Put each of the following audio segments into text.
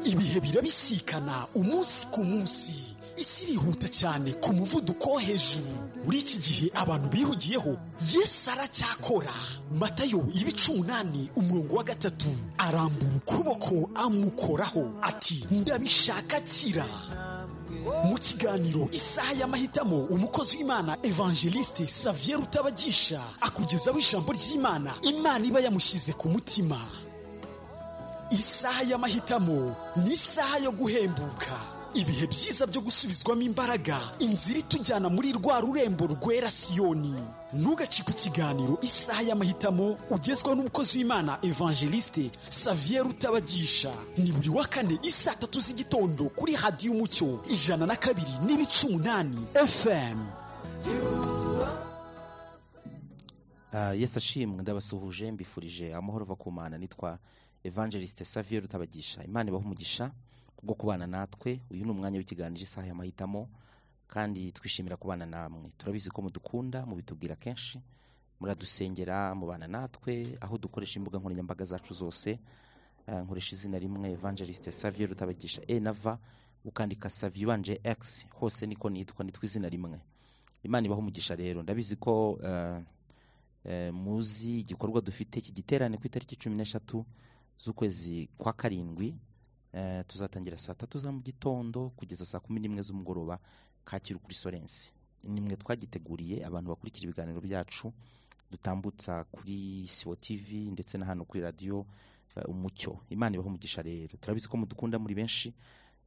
ibihe birabisikana umunsi ku munsi isi irihuta cyane ku muvuduko wo hejuru muri iki gihe abantu bihugiyeho yesu aracyakora matayo ibice umunani umurongo wa gatatu arambura ukuboko amukoraho ati ndabishaka kira mu kiganiro isaha y'amahitamo umukozi w'imana evangeliste saviye rutabagisha akugezaho ijambo ry'imana imana iba yamushyize ku mutima isaha y'amahitamo ni isaha yo guhembuka ibihe byiza byo gusubizwamo imbaraga inzira itujyana muri rwa rurembo rwera siyoni ntugacike ikiganiro isaha y'amahitamo ugezweho n'umukozi w'imana evangeliste saviye rutabagisha ni buri wa kane isaa tatu z'igitondo kuri hadiyo umucyo ijana na kabiri n'ibice umunani fm Ah, yesu ashimwe ndabasuhuje mbifurije amahoro ava ku mana nitwa evangeliste saviye rutabagisha imana ibaha umugisha kubwo kubana natwe uyu ni umwanya w'ikiganiro isaha y'amahitamo kandi twishimira kubana namwe turabizi ko mudukunda mubitubwira kenshi muradusengera mubana natwe aho dukoresha imbuga nkoranyambaga zacu zose Ah, nkoresha izina rimwe evangeliste saviye rutabagisha e na v ukandika saviye ubanje x hose niko nitwa nitwa izina rimwe imana ibaha umugisha rero ndabizi ko ah, eh, muzi igikorwa dufite iki giterane ku itariki cumi n'eshatu z'ukwezi kwa karindwi eh, tuzatangira saa tatu za mu gitondo kugeza saa kumi n'imwe z'umugoroba kacyiru kuri sorensi nimwe twagiteguriye abantu bakurikira ibiganiro byacu dutambutsa kuri siwo tv ndetse na hano kuri radiyo eh, umucyo imana ibaho umugisha rero turabizi ko mudukunda muri benshi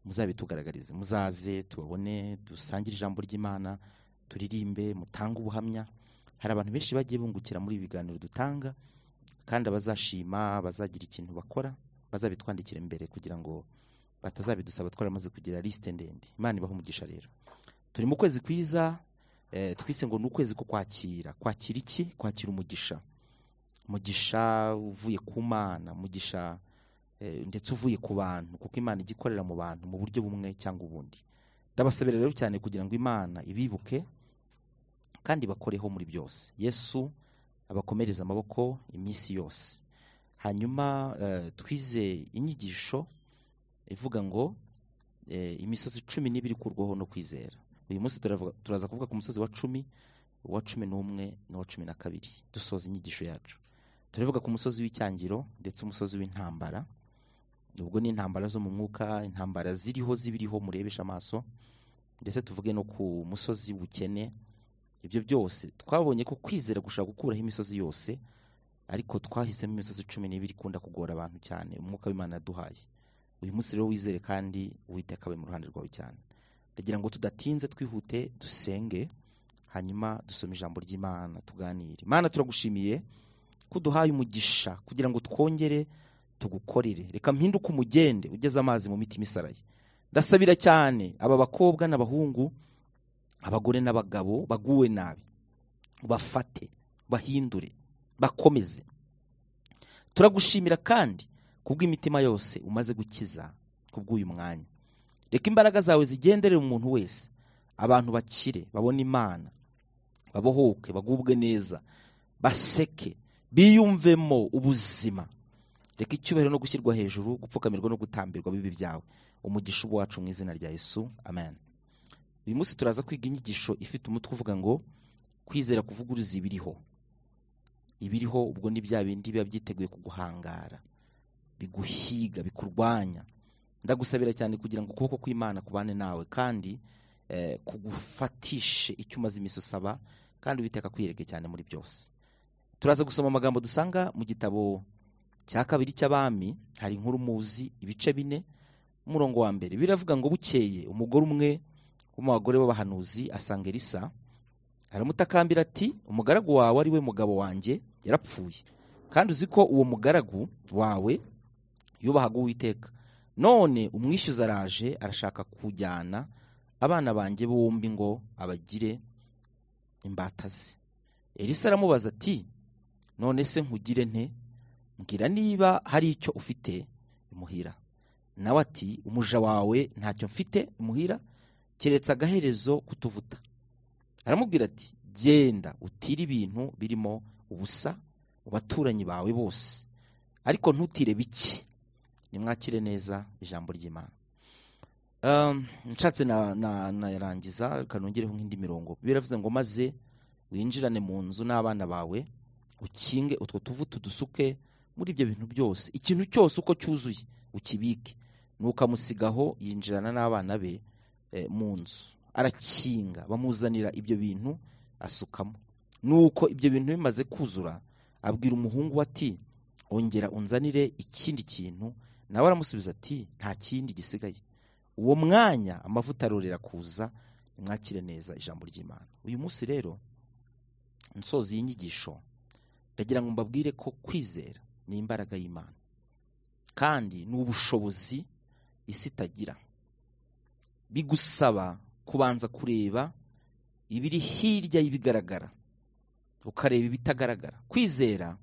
muzabitugaragarize muzaze tubabone dusangire ijambo ry'imana turirimbe mutange ubuhamya hari abantu benshi bagiye bungukira muri ibi biganiro dutanga kandi abazashima bazagira ikintu bakora bazabitwandikira imbere kugira ngo batazabidusaba twaramaze kugira lisite ndende imana ibaha umugisha rero turi mu kwezi kwiza eh, twise ngo ni ukwezi ko kwakira kwakira iki kwakira umugisha umugisha uvuye ku mana umugisha eh, ndetse uvuye ku bantu kuko imana ijya ikorera mu bantu mu buryo bumwe cyangwa ubundi ndabasabira rero cyane kugira ngo imana ibibuke kandi bakoreho muri byose yesu abakomereza amaboko iminsi yose hanyuma eh, twize inyigisho ivuga ngo eh, imisozi cumi n'ibiri ikurwaho no kwizera uyu munsi turavuga- turaza kuvuga ku musozi wa cumi uwa cumi n'umwe n'uwa cumi na kabiri dusoza inyigisho yacu turavuga ku musozi w'icyangiro ndetse umusozi w'intambara ubwo ni intambara zo mu mwuka intambara ziriho zibiriho murebesha amaso ndetse tuvuge no ku musozi w'ubukene ibyo byose twabonye ko kwizera gushaka gukuraho imisozi yose ariko twahisemo imisozi cumi n'ibiri ikunda kugora abantu cyane umwuka w'imana yaduhaye uyu munsi rero wizere kandi uwiteka abe mu ruhande rwawe cyane ndagira ngo tudatinze twihute dusenge hanyuma dusome ijambo ry'imana tuganire imana turagushimiye ko uduhaye umugisha kugira ngo twongere tugukorere reka mpinduke umugende ugeze amazi mu mitima isaraye ndasabira cyane aba bakobwa n'abahungu abagore n'abagabo baguwe nabi bafate bahindure bakomeze turagushimira kandi kubw'imitima yose umaze gukiza kubw'uyu mwanya reka imbaraga zawe zigenderere umuntu wese abantu bakire babone imana babohoke bagubwe neza baseke biyumvemo ubuzima reka icyubahiro no gushyirwa hejuru gupfukamirwa no gutambirwa bibi byawe umugisha uba wacu mu izina rya yesu amen uyu munsi turaza kwiga inyigisho ifite umutwe uvuga ngo kwizera kuvuguruza ibiriho ibiriho ubwo ni bya bindi biba byiteguye kuguhangara biguhiga bikurwanya ndagusabira cyane kugira ngo ukuboko kw'imana kubane nawe kandi eh, kugufatishe icyo umaze iminsi usaba kandi uwiteka kwiyereke cyane muri byose turaza gusoma amagambo dusanga mu gitabo cya kabiri cy'abami hari inkuru muzi ibice bine umurongo wa mbere biravuga ngo bukeye umugore umwe wo mu bagore b'abahanuzi asanga elisa aramutakambira ati umugaragu wawe ari we mugabo wanjye yarapfuye kandi uzi ko uwo mugaragu wawe yubahaga uwiteka none umwishyuza araje arashaka kujyana abana banjye bombi ngo abagire imbata ze elisa aramubaza ati none se nkugire nte mbwira niba hari icyo ufite imuhira nawe ati umuja wawe ntacyo mfite imuhira keretse agaherezo kutuvuta aramubwira ati genda utire ibintu birimo ubusa mu baturanyi bawe bose ariko ntutire bike nimwakire neza ijambo ry'imana Um, nshatse na- na- narangiza reka nongereho nk'indi mirongo biravuze ngo maze winjirane mu nzu n'abana bawe ukinge utwo tuvu tudusuke muri ibyo bintu byose ikintu cyose uko cyuzuye ukibike nukamusigaho yinjirana n'abana be eh, mu nzu arakinga bamuzanira ibyo bintu asukamo nuko ibyo bintu bimaze kuzura abwira umuhungu we ati ongera unzanire ikindi kintu nawe aramusubiza ati nta kindi gisigaye uwo mwanya amavuta arorera kuza nimwakire neza ijambo ry'imana uyu munsi rero nsoza iyi nyigisho ndagira ngo mbabwire ko kwizera ni imbaraga y'imana kandi ni ubushobozi isi itagira bigusaba kubanza kureba ibiri hirya y'ibigaragara ukareba ibitagaragara kwizera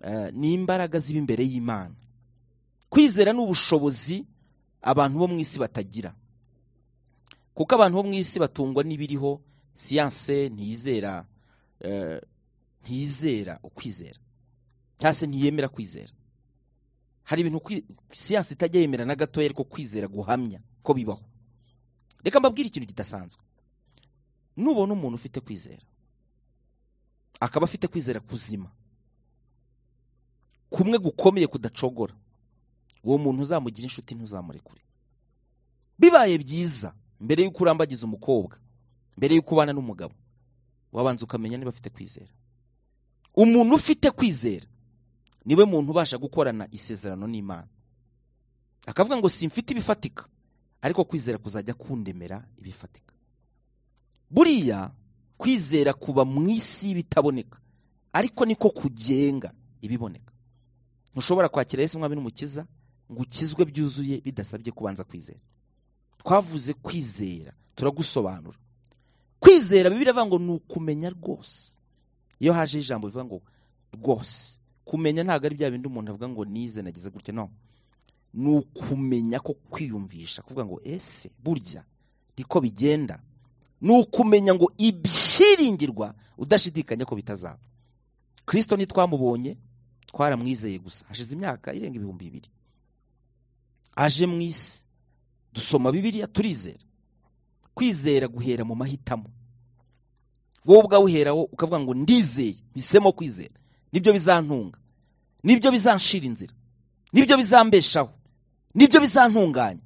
eh, ni imbaraga ziba imbere y'imana kwizera ni ubushobozi abantu bo mu isi batagira kuko abantu bo mu isi batungwa n'ibiriho siyanse ntiyizera eh, ntiyizera ukwizera cyangwa se ntiyemera kwizera hari ibintu kwi- siyanse itajya yemera na gatoya ariko kwizera guhamya ko bibaho reka mbabwire ikintu kidasanzwe nubona umuntu ufite kwizera akaba afite kwizera kuzima kumwe gukomeye kudacogora uwo muntu uzamugira inshuti ntuzamurekure bibaye byiza mbere y'uko urambagiza umukobwa mbere y'uko ubana n'umugabo wabanza ukamenya niba afite kwizera umuntu ufite kwizera niwe muntu ubasha gukorana isezerano n'imana akavuga ngo simfite ibifatika ariko kwizera kuzajya kundemera ibifatika buriya kwizera kuba mu isi y'ibitaboneka ariko niko kugenga ibiboneka ntushobora kwakira yesu umwami n'umukiza ngo ukizwe byuzuye bidasabye kubanza kwizera twavuze kwizera turagusobanura kwizera bibiri avuga ngo ni ukumenya rwose iyo haje ijambo bivuga ngo rwose kumenya ntabwo ari bya bindi umuntu avuga ngo nize nagize gutya no ni ukumenya ko kwiyumvisha kuvuga ngo ese burya niko bigenda ni ukumenya ngo ibyiringirwa udashidikanya ko bitazaba kirisito ntitwamubonye twaramwizeye gusa hashize imyaka irenga ibihumbi bibiri aje mu isi dusoma bibiliya turizera kwizera guhera mu mahitamo wowe ubwawe uheraho ukavuga ngo ndizeye mpisemo kwizera nibyo bizantunga nibyo bizanshira inzira nibyo bizambeshaho nibyo bizantunganya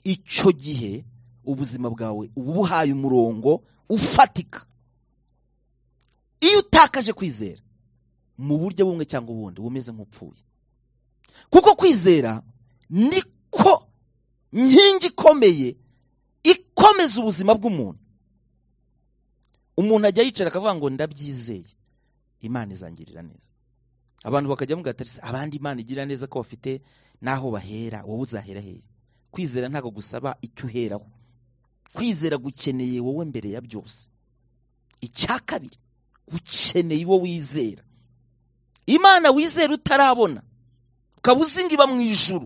icyo gihe ubuzima bwawe uba ubuhaye umurongo ufatika iyo utakaje kwizera mu buryo bumwe cyangwa ubundi uba umeze nk'upfuye kuko kwizera niko nkingi ikomeye ikomeza ubuzima bw'umuntu umuntu ajya yicara akavuga ngo ndabyizeye imana izangirira neza abantu bakajya mu gatarisi abandi imana igira neza ko bafite n'aho bahera wowe uzahera hehe kwizera ntabwo gusaba icyo uheraho kwizera gukeneye wowe mbere ya byose icya kabiri gukeneye uwo wizera imana wizera utarabona ukaba uzi ngo iba mu ijuru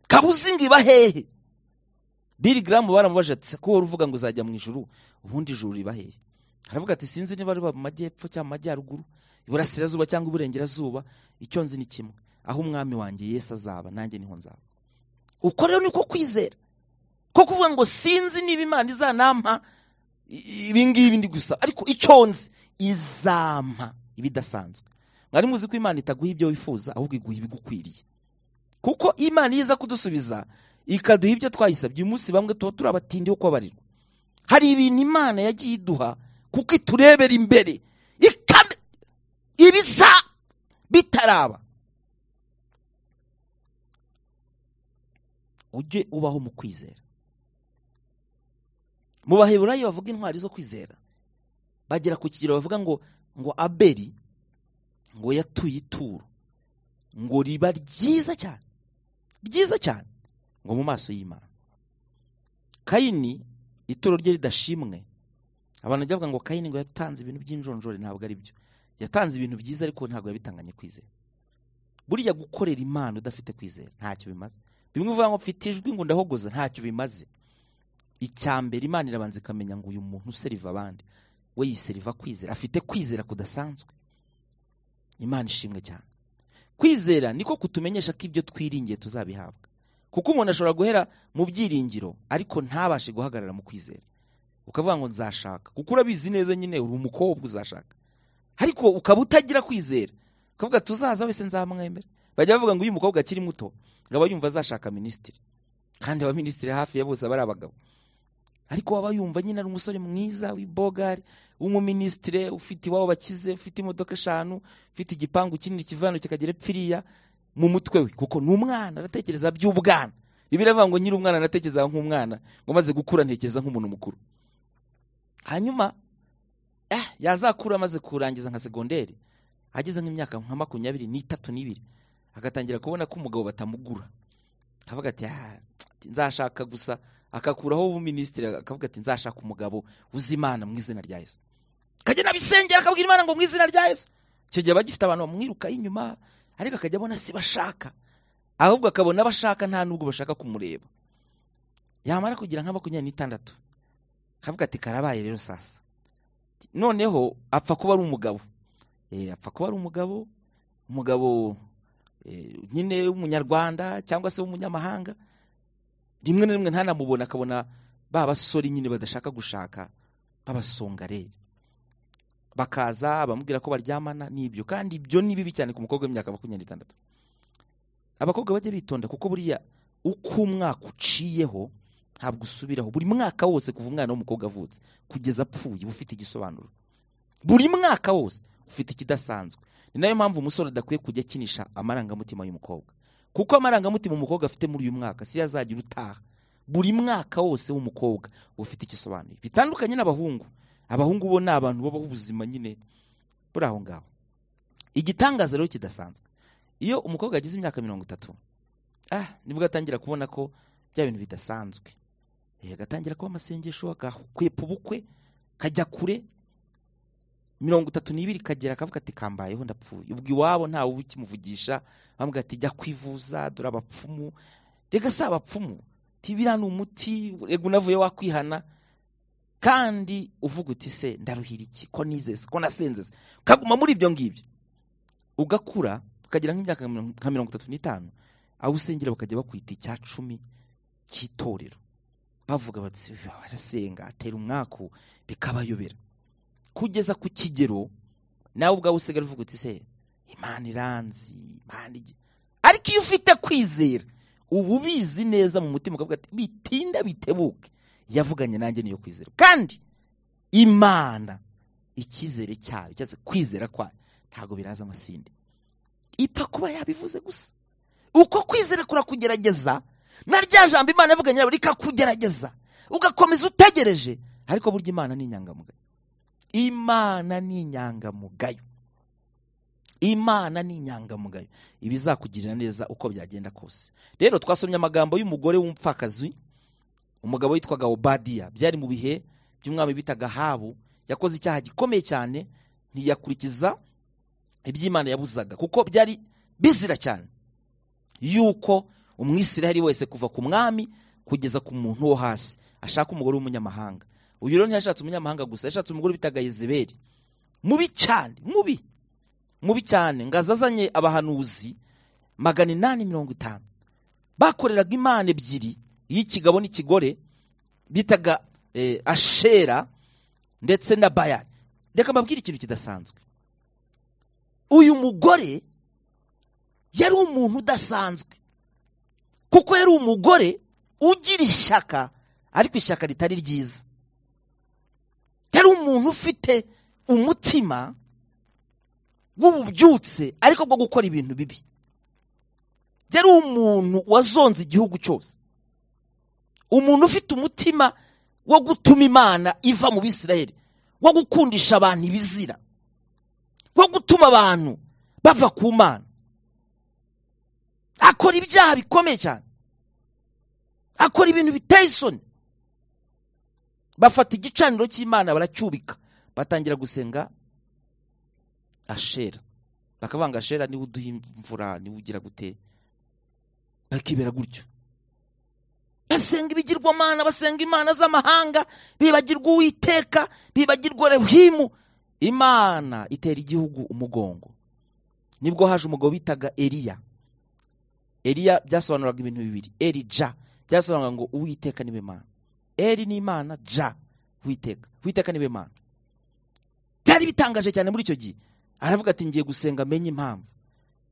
ukaba uzi ngo iba hehe biri garamu baramubaje ati ko wari uvuga ngo uzajya mu ijuru ubundi ijuru riba hehe aravuga ati sinzi niba riba mu majyepfo cyangwa mu majyaruguru iburasirazuba cyangwa iburengerazuba icyo nzi ni kimwe aho umwami wanjye yesu azaba nanjye niho nzaba uko rero niko kwizera ko kuvuga ngo sinzi niba imana izanampa i- ibi ngibi ndi gusa ariko icyo nzi izampa ibidasanzwe mwari muzi ko imana itaguha ibyo wifuza ahubwo iguha ibigukwiriye kuko imana iyo iza kudusubiza ikaduha ibyo twayisabye uyu munsi bamwe tuba turi abatindi bo kubabarirwa hari ibintu imana yagiye iduha kuko iturebera imbere ikame ibiza bitaraba ujye ubaho mu kwizera mu baheburayo bavuga intwari zo kwizera bagera ku kigero bavuga ngo ngo abeli ngo yatuye ituro ngo riba ryiza cyane ryiza cyane ngo mu maso y'imana kayini ituro rye ridashimwe abantu bajya bavuga ngo kayini ngo yatanze ibintu by'injonjore ntabwo ari byo yatanze ibintu byiza ariko ntabwo yabitanganye kwizera buriya gukorera imana udafite kwizera ntacyo bimaze bimwe uvuga ngo mfite ijwi ngo ndahogoza ntacyo bimaze icya mbere imana irabanza ikamenya ngo uyu muntu useriva abandi we yiseriva kwizera afite kwizera kudasanzwe imana ishimwe cyane kwizera niko kutumenyesha ko ibyo twiringiye tuzabihabwa kuko umuntu ashobora guhera mu byiringiro ariko ntabashe guhagarara mu kwizera ukavuga ngo nzashaka kuko urabizi neza nyine uri umukobwa uzashaka ariko ukaba utagira kwizera ukavuga tuzaza wese nzamwemera bajya bavuga ngo uyu mukobwa akiri muto ngo aba yumva azashaka minisitiri kandi abaminisitiri hafi ya bose aba ari abagabo ariko waba yumva nyine ari umusore mwiza w'ibogari w'umuminisitire ufite iwabo bakize ufite imodoka eshanu ufite igipangu kinini kivana kikagera epfiriya mu mutwe we kuko ni umwana aratekereza by'ubwana bibiri avuga ngo nyiri umwana anatekereza nk'umwana ngo amaze gukura ntekereza nk'umuntu mukuru hanyuma yazakura amaze kurangiza nka segonderi ageze nk'imyaka nka makumyabiri n'itatu n'ibiri agatangira kubona ko umugabo batamugura akavuga ati nzashaka gusa akakuraho ubuminisitiri akavuga ati nzashaka umugabo uzi imana mu izina rya yesu akajya n'abisengera akabwira imana ngo mu izina rya yesu icyo gihe aba gifite abantu bamwirukaho inyuma ariko akajya abona si bashaka ahubwo akabona abashaka nta n'ubwo bashaka kumureba yamara kugira nka makumyabiri n'itandatu akavuga ati karabaye rero sasa noneho apfa kuba ari umugabo apfa kuba ari umugabo umugabo nyine w'umunyarwanda cyangwa se w'umunyamahanga rimwe na rimwe ntanamubona akabona ba basore nyine badashaka gushaka b'abasongareri bakaza bamubwira ko baryamana n'ibyo kandi ibyo ni bibi cyane ku mukobwa w'imyaka makumyabiri n'itandatu abakobwa bajya bitonda kuko buriya uko umwaka uciyeho ntabwo usubiraho buri mwaka wose kuva umwana w'umukobwa avutse kugeza apfuye uba ufite igisobanuro buri mwaka wose ufite ikidasanzwe ni nayo mpamvu umusore adakwiye kujya akinisha amarangamutima y'umukobwa kuko amarangamutima umukobwa afite muri uyu mwaka si yazagira utaha buri mwaka wose w'umukobwa uba ufite igisobanuro bitandukanye n'abahungu abahungu bo ni abantu babaho ubuzima nyine buri aho ngaho igitangaza rero kidasanzwe iyo umukobwa agize imyaka mirongo itatu ah nibwo atangira kubona ko bya bintu bidasanzwe agatangira kuba amasengesho agakwepa ubukwe kajya kure mirongo itatu n'ibiri kagera akavuga ati kambayeho ndapfuye ubwo iwabo ntawe uba ukimuvugisha bambwira ati jya kwivuza dore abapfumu reka si abapfumu tibira ni umuti rego unavuye wakwihana kandi uvuga uti se ndaruhira iki ko nizeze ko nasenzeze ukaguma muri ibyo ngibyo ugakura ukagira nk'imyaka nka mirongo itatu n'itanu aho usengera bakajya bakwita icya cumi cy'itorero bavuga bati barasenga atera umwaku bikabayobera kugeza ku kigero nawe ubwawe usigaye uvuga uti se imana iranzi imana igi ariko iyo ufite kwizera uba ubizi neza mu mutima ukavuga ati bitinda bitebuke yavuganye nanjye niyo kwizera kandi imana icyizere cyayo cyangwa se kwizera kwayo ntabwo biraza amasinde ipfa kuba yabivuze gusa uko kwizera kurakugerageza na rya jambo imana yavuganye nawe rikakugerageza ugakomeza utegereje ariko burya imana ni inyangamugayo imana ni inyangamugayo imana ni inyangamugayo iba izakugirira neza uko byagenda kose rero twasomye amagambo y'umugore w'umupfakazi umugabo witwaga obadiya byari mu bihe by'umwami bitaga habu yakoze icyaha gikomeye cyane ntiyakurikiza iby'imana yabuzaga kuko byari bizira cyane yuko umwisiraheli wese kuva ku mwami kugeza ku muntu wo hasi ashaka umugore w'umunyamahanga uyu rero ntiyashatse umunyamahanga gusa yashatse umugore bitaga yezeberi mubi cyane mubi mubi cyane ngazo azanye abahanuzi magana inani mirongo itanu bakoreraga imana ebyiri iy'ikigabo n'ikigore bitaga ashera ndetse na bayari reka mbabwire ikintu kidasanzwe uyu mugore yari umuntu udasanzwe kuko yari umugore ugira ishyaka ariko ishyaka ritari ryiza yari umuntu ufite umutima w'ububyutse ariko bwo gukora ibintu bibi yari umuntu wazonze igihugu cyose umuntu ufite umutima wo gutuma imana iva mu bisirayeri wo gukundisha abantu ibizira wo gutuma abantu bava ku mana akora ibyaha bikomeye cyane akora ibintu biteye isoni bafata igicaniro cy'imana baracyubika batangira gusenga ashera bakavanga ashera niba uduha imvura niba ugira gute bakibera gutyo basenga ibigirwamana basenga imana z'amahanga bibagirwa uwiteka bibagirwa rehimu imana itera igihugu umugongo nibwo haje umugabo bitaga eriya eriya byasobanuraga ibintu bibiri erija byasobanuraga ngo uwiteka niwe mana eri ni imana ja witeka witeka niwe mana byari bitangaje cyane muri icyo gihe aravuga ati ngiye gusenga menye impamvu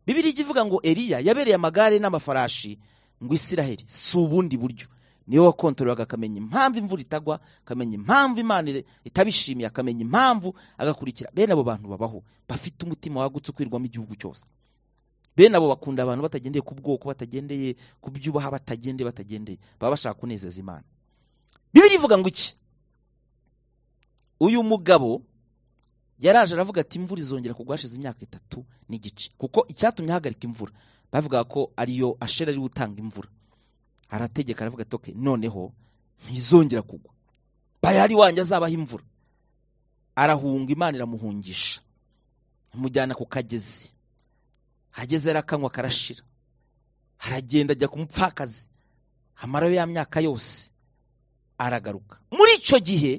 bibiri ijya ivuga ngo eriya yabereye amagare n'amafarashi ngo isiraheli si ubundi buryo niwe wakontoreraga akamenya impamvu imvura itagwa akamenya impamvu imana itabishimiye akamenya impamvu agakurikira bene abo bantu babaho bafite umutima wagutse ukwirwamo igihugu cyose bene abo bakunda abantu batagendeye ku bwoko batagendeye ku byubaha batagendeye batagendeye baba bashaka kunezeza imana bibiri ivuga ngo iki uyu mugabo yaraje aravuga ati imvura izongera kugwa hashize imyaka itatu n'igice kuko icyatumye ahagarika imvura bavuga ko ariyo ashera ari utanga imvura arategeka aravuga ati "Okay, noneho ntizongera kugwa bayari wanjye azabaho imvura arahunga imana iramuhungisha imujyana ku kagezi hageze arakanywa karashira aragenda ajya ku mupfakazi amarayo ya myaka yose aragaruka muri icyo gihe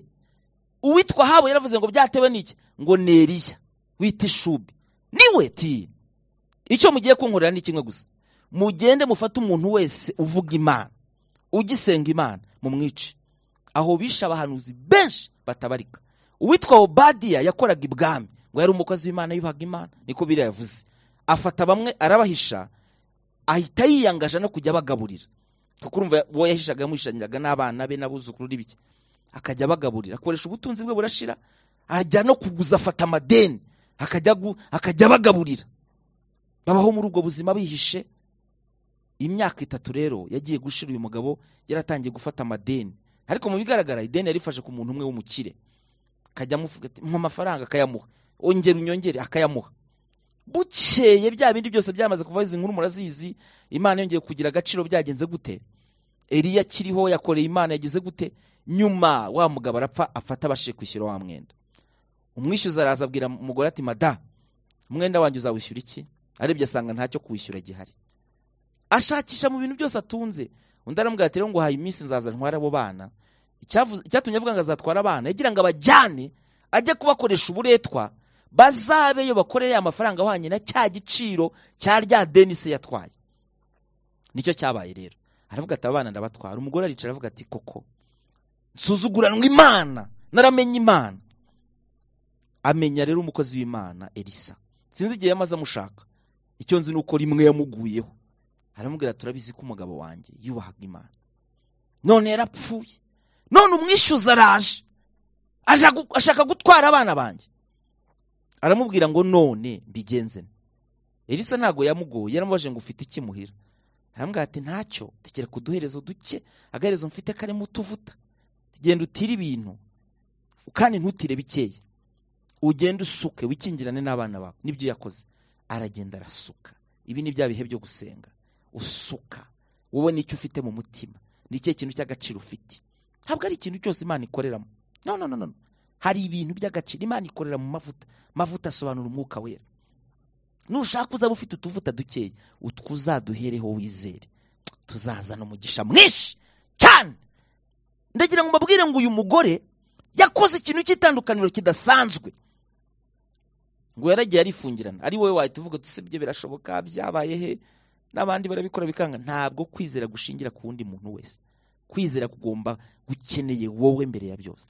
uwitwa habo yaravuze ngo byatewe n'iki ngo ni eriya wita ishubi niwe ti icyo mugiye kunkorera ni kimwe gusa mugende mufate umuntu wese uvuga imana ugisenga imana mumwice aho bishe abahanuzi benshi batabarika uwitwa obadiya yakoraga ibwami ngo yari umukozi w'imana yubahaga imana niko biriya yavuze afata bamwe arabahisha ahita yiyangaje no kujya abagaburira kuko urumva uwo yahishaga yamuhishanyaga n'abana be n'abuzukuru n'ibiki akajya abagaburira akoresha ubutunzi bwe burashira ajya no kuguza afata amadeni akajya gu- akajya abagaburira babaho muri ubwo buzima bihishe imyaka itatu rero yagiye gushira uyu mugabo yaratangiye gufata amadeni ariko mu bigaragara ideni yarifashe ku muntu umwe w'umukire akajya amuvuga ati mpa amafaranga akayamuha ongera unyongere akayamuha bukeye bya bindi byose byamaze kuvaho izi nkuru murazizi imana yongeye kugira agaciro byagenze gute eriya akiriho yakoreye imana yagize gute nyuma wa mugabo arapfa afata abashije kwishyura wa mwenda umwishyuza araza abwira umugore ati mada umwenda wanjye uzawishyura iki arebye asanga ntacyo kuwishyura gihari ashakisha mu bintu byose atunze undi aramubwira ati rero ngo haye iminsi nzaza ntware abo bana Icyavuze- icyatumye avuga ngo azatwara abana yagira ngo abajyane ajye kubakoresha uburetwa bazabeyo bakorere amafaranga ahwanye na cya giciro cya rya denise yatwaye nicyo cyabaye rero aravuga ati abana ndabatwara umugore aricara aravuga ati koko nsuzuguranwa imana naramenye imana amenya rero umukozi w'imana elisa sinzi igihe yamaze amushaka icyo nzi ni uko rimwe yamuguyeho aramubwira turabizi ko umugabo wanjye yubahaga imana none yarapfuye none umwishyuza araje aje gu- ashaka gutwara abana banjye aramubwira ngo none mbigenze nte?" elisa ntabwo yamugoye yaramubajije ngo ufite ikimuhira aramubwira ati ntacyo tegera kuduherezo duke agaherezo mfite karimo utuvuta genda utire ibintu kandi ntutire bikeya ugende usuke wikingirane n'abana bawe nibyo yakoze aragenda arasuka ibi ni bya bihe byo gusenga usuka wowe nicyo ufite mu mutima ni ikihe kintu cy'agaciro ufite ntabwo ari ikintu cyose imana ikoreramo no no no no no. hari ibintu by'agaciro imana ikorera mu mavuta amavuta asobanura umwuka wera nushaka uzaba ufite utuvuta dukeya utwo uzaduhereho wizere tuzazana umugisha mwinshi cyane ndagira ngo mbabwire ngo uyu mugore yakoze ikintu cy'itandukaniro kidasanzwe ngo yaragiye arifungirana ari wowe wahita uvuga uti "Se byo birashoboka byabaye he n'abandi barabikora bikanga ntabwo kwizera gushingira ku wundi muntu wese kwizera kugomba gukeneye wowe mbere ya byose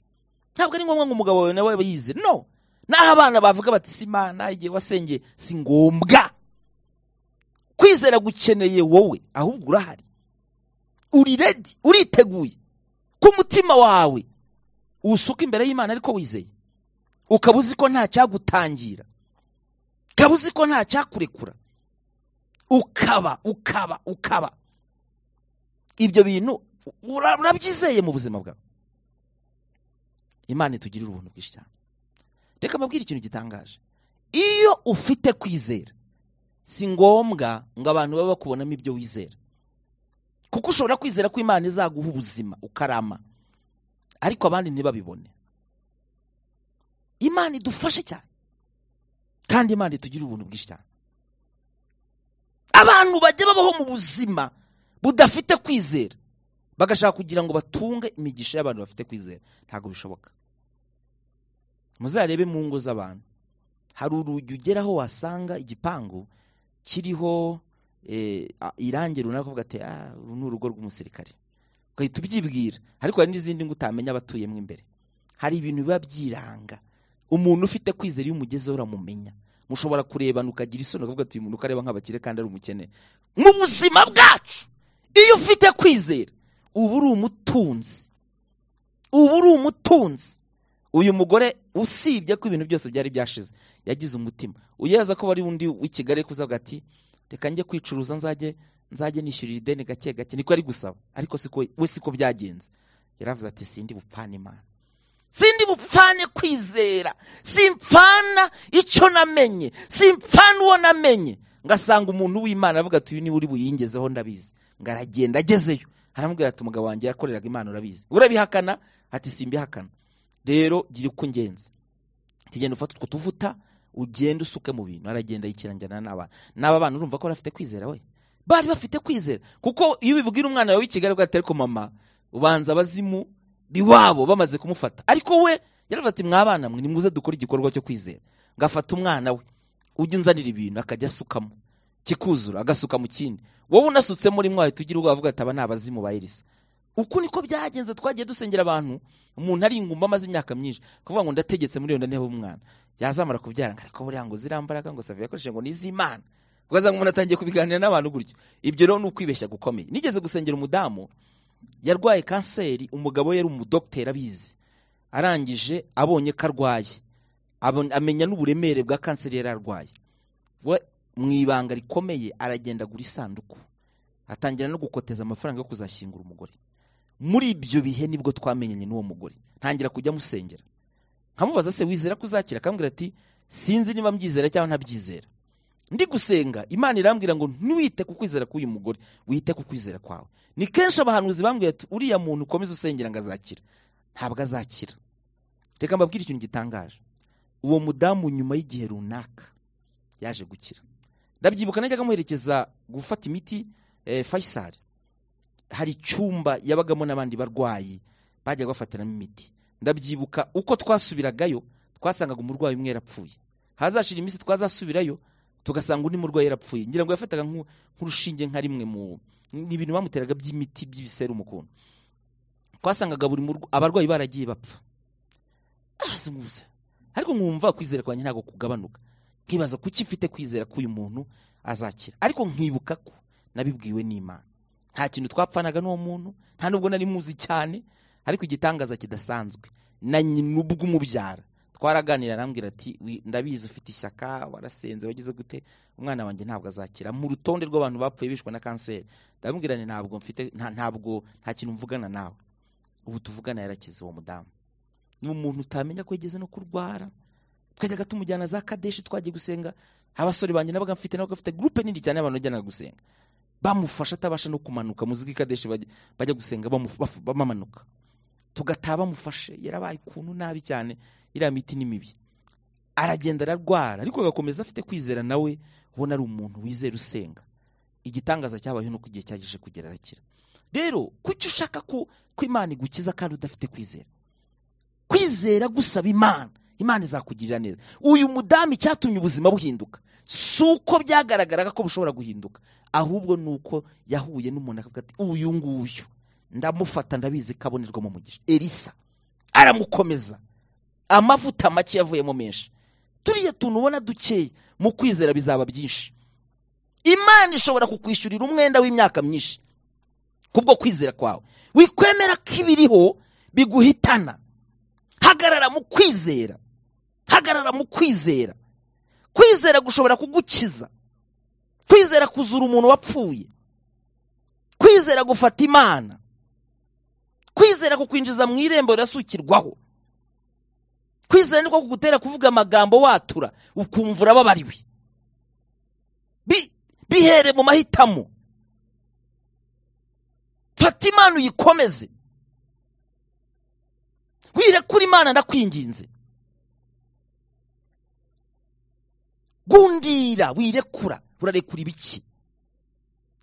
ntabwo ari ngombwa ngo umugabo wawe nawe abe yizera no n'aho abana bavuga bati si imana igihe wasengeye si ngombwa kwizera gukeneye wowe ahubwo urahari uri redi uriteguye ku mutima wawe usuka imbere y'imana ariko wizeye ukaba uzi ko nta cyagutangira ukaba uzi ko nta cyakurekura ukaba ukaba ukaba ibyo bintu ura- urabyizeye mu buzima bwawe imana itugirira ubuntu bwinshi cyane reka mbabwire ikintu gitangaje iyo ufite kwizera si ngombwa ngo abantu babe bakubonamo ibyo wizera kuko ushobora kwizera ko imana izaguha ubuzima ukarama ariko abandi ntibabibone imana idufashe cyane kandi imana itugirira ubuntu bwinshi cyane abantu bajya babaho mu buzima budafite kwizera bagashaka kugira ngo batunge imigisha y'abantu bafite kwizera ntabwo bishoboka muzarebe mu ngo z'abantu hari urugi ugeraho wasanga igipangu kiriho eh, a- irangi runaka uvuga ati ah uru ni urugo rw'umusirikare ugahita ubyibwira ariko hari n'izindi ngo utamenya abatuyemo imbere hari ibintu biba byiranga umuntu ufite kwizera iyo umugezeho uramumenya mushobora kurebana ukagira isoni ukavuga ati uyu muntu uko areba nk'abakire kandi ari umukene mu buzima bwacu iyo ufite kwizera uba uri umutunzi uba uri umutunzi uyu mugore usibye ko ibintu byose byari byashize yagize umutima uyaza ko wari undi w'i kigali ari kuzavuga ati reka njye kwicuruza nzajye nzajye nishyurira ideni gake gake niko ari gusaba ariko siko we siko byagenze yaravuze ati sindi bupfana imana sindi bupfane kwizera simpfana icyo namenye simpfana uwo namenye ngasanga umuntu w'imana avuga ati uyu niwe uri buyingezeho ndabizi ngo aragenda agezeyo aramubwira ati umugabo wanjye yakoreraga imana urabizi urabihakana ati simbihakana rero gira uko ungenza tugenda ufata utwo tuvuta ugenda usuke mu bintu aragenda yikirangira n'abana n'aba bana urumva ko bari bafite kwizera we bari bafite kwizera kuko iyo ubibwira umwana wawe w'i kigali ati ariko mama ubanza abazimu biwabo bamaze kumufata ariko we yaravuga ati mwabana mwe nimuze dukora igikorwa cyo kwizera ngafata umwana we ujya unzanira ibintu akajya asukamo kikuzura agasuka mu kindi wowe unasutse muri mwawe tugira ubwoba avuga ati aba ni abazimu ba elisa uku niko byagenze twagiye dusengera abantu umuntu ari ingumba amaze imyaka myinshi kuvuga ngo ndategetse muri yonda ntebe umwana yazamara kubyara ngo ariko buriya ngo ziriya mbaraga ngo savi yakoresheje ngo ni iz'imana ugasanga umuntu atangiye kubiganira n'abantu gutyo ibyo rero ni ukwibeshya gukomeye nigeze gusengera umudamu yarwaye kanseri umugabo we yari umudogiteri abizi arangije abonye ko arwaye abon- amenya n'uburemere bwa kanseri yari arwaye we mu ibanga rikomeye aragenda agura isanduku atangira no gukoteza amafaranga yo kuzashyingura umugore muri ibyo bihe nibwo twamenyanye n'uwo mugore ntangira kujya musengera nkamubaza se wizera ko uzakira akambwira ati sinzi niba mbyizera cyangwa ntabyizera ndi gusenga imana irambwira ngo ntiwite ku kwizera k'uyu mugore wite ku kwizera kwawe ni kenshi abahanuzi bambwira ati uriya muntu ukomeza usengera ngo azakira ntabwo azakira reka mbabwire ikintu gitangaje uwo mudamu nyuma y'igihe runaka yaje gukira ndabyibuka najyaga amuherekeza gufata imiti eh, Faisal hari icyumba yabagamo n'abandi barwayi bajyaga bafatiramo imiti ndabyibuka uko twasubiragayo twasangaga umurwayi umwe yarapfuye hazashira iminsi twazasubirayo tugasanga undi murwayi yarapfuye ngira ngo yafataga nk'u- nk'urushinge nka rimwe mu ni ibintu bamuteraga by'imiti by'ibiserumu ukuntu twasangaga buri murwa- abarwayi baragiye bapfa abazunguza ariko nkumva kwizera kwanjye ntabwo kugabanuka nkibaza kuki mfite kwizera ko uyu muntu azakira ariko nkibuka ko nabibwiwe n'imana nta kintu twapfanaga n'uwo muntu nta nubwo nari muzi cyane ariko igitangaza kidasanzwe na nyina ubwo umubyara twaraganira arambwira ati "Wi- ndabizi ufite ishyaka warasenze wagize gute umwana wanjye ntabwo azakira mu rutonde rw'abantu bapfuye bishwe na kanseri ndamubwira nti ntabwo mfite nta- ntabwo nta kintu mvugana nawe ubu tuvugana yarakize uwo mudamu ni umuntu utamenya ko yigeze no kurwara twajyaga tumujyana za kadeshi twagiye gusenga abasore banjye nabaga mfite nabaga bafite gurupe nini cyane y'abantu bajyanaga gusenga bamufasha atabasha no kumanuka mu z'i kadeshi bajya bajya gusenga bamu- bafu- bamanuka tugataha bamufashe yarabaye ukuntu nabi cyane iriya miti ni mibi aragenda ararwara ariko agakomeza afite kwizera nawe ubona ari umuntu wizera usenga igitangaza cyabayeho nuko igihe cyagejeje kugera arakira rero kuki ushaka ko ko imana igukiza kandi udafite kwizera kwizera gusaba imana imana izakugirira neza uyu mudamu icyatumye ubuzima buhinduka si uko byagaragaraga ko bushobora guhinduka ahubwo ni uko yahuye n'umuntu akavuga ati uyu nguyu ndamufata ndabizi ko abonerwamo umugisha elisa aramukomeza amavuta make yavuyemo menshi turiya tuntu ubona dukeye mu kwizera bizaba byinshi imana ishobora kukwishyurira umwenda w'imyaka myinshi kubwo kwizera kwawe wikwemera ko ibiriho biguhitana hagarara mu kwizera hagarara mu kwizera kwizera gushobora kugukiza kwizera kuzura umuntu wapfuye kwizera gufata imana kwizera kukwinjiza mu irembo rirasukirwaho kwizera niko kugutera kuvuga amagambo watura ukumva urababariwe Bi- bihere mu mahitamo fata imana uyikomeze wirekura imana ndakwinginze gundira wirekura urarekura ibiki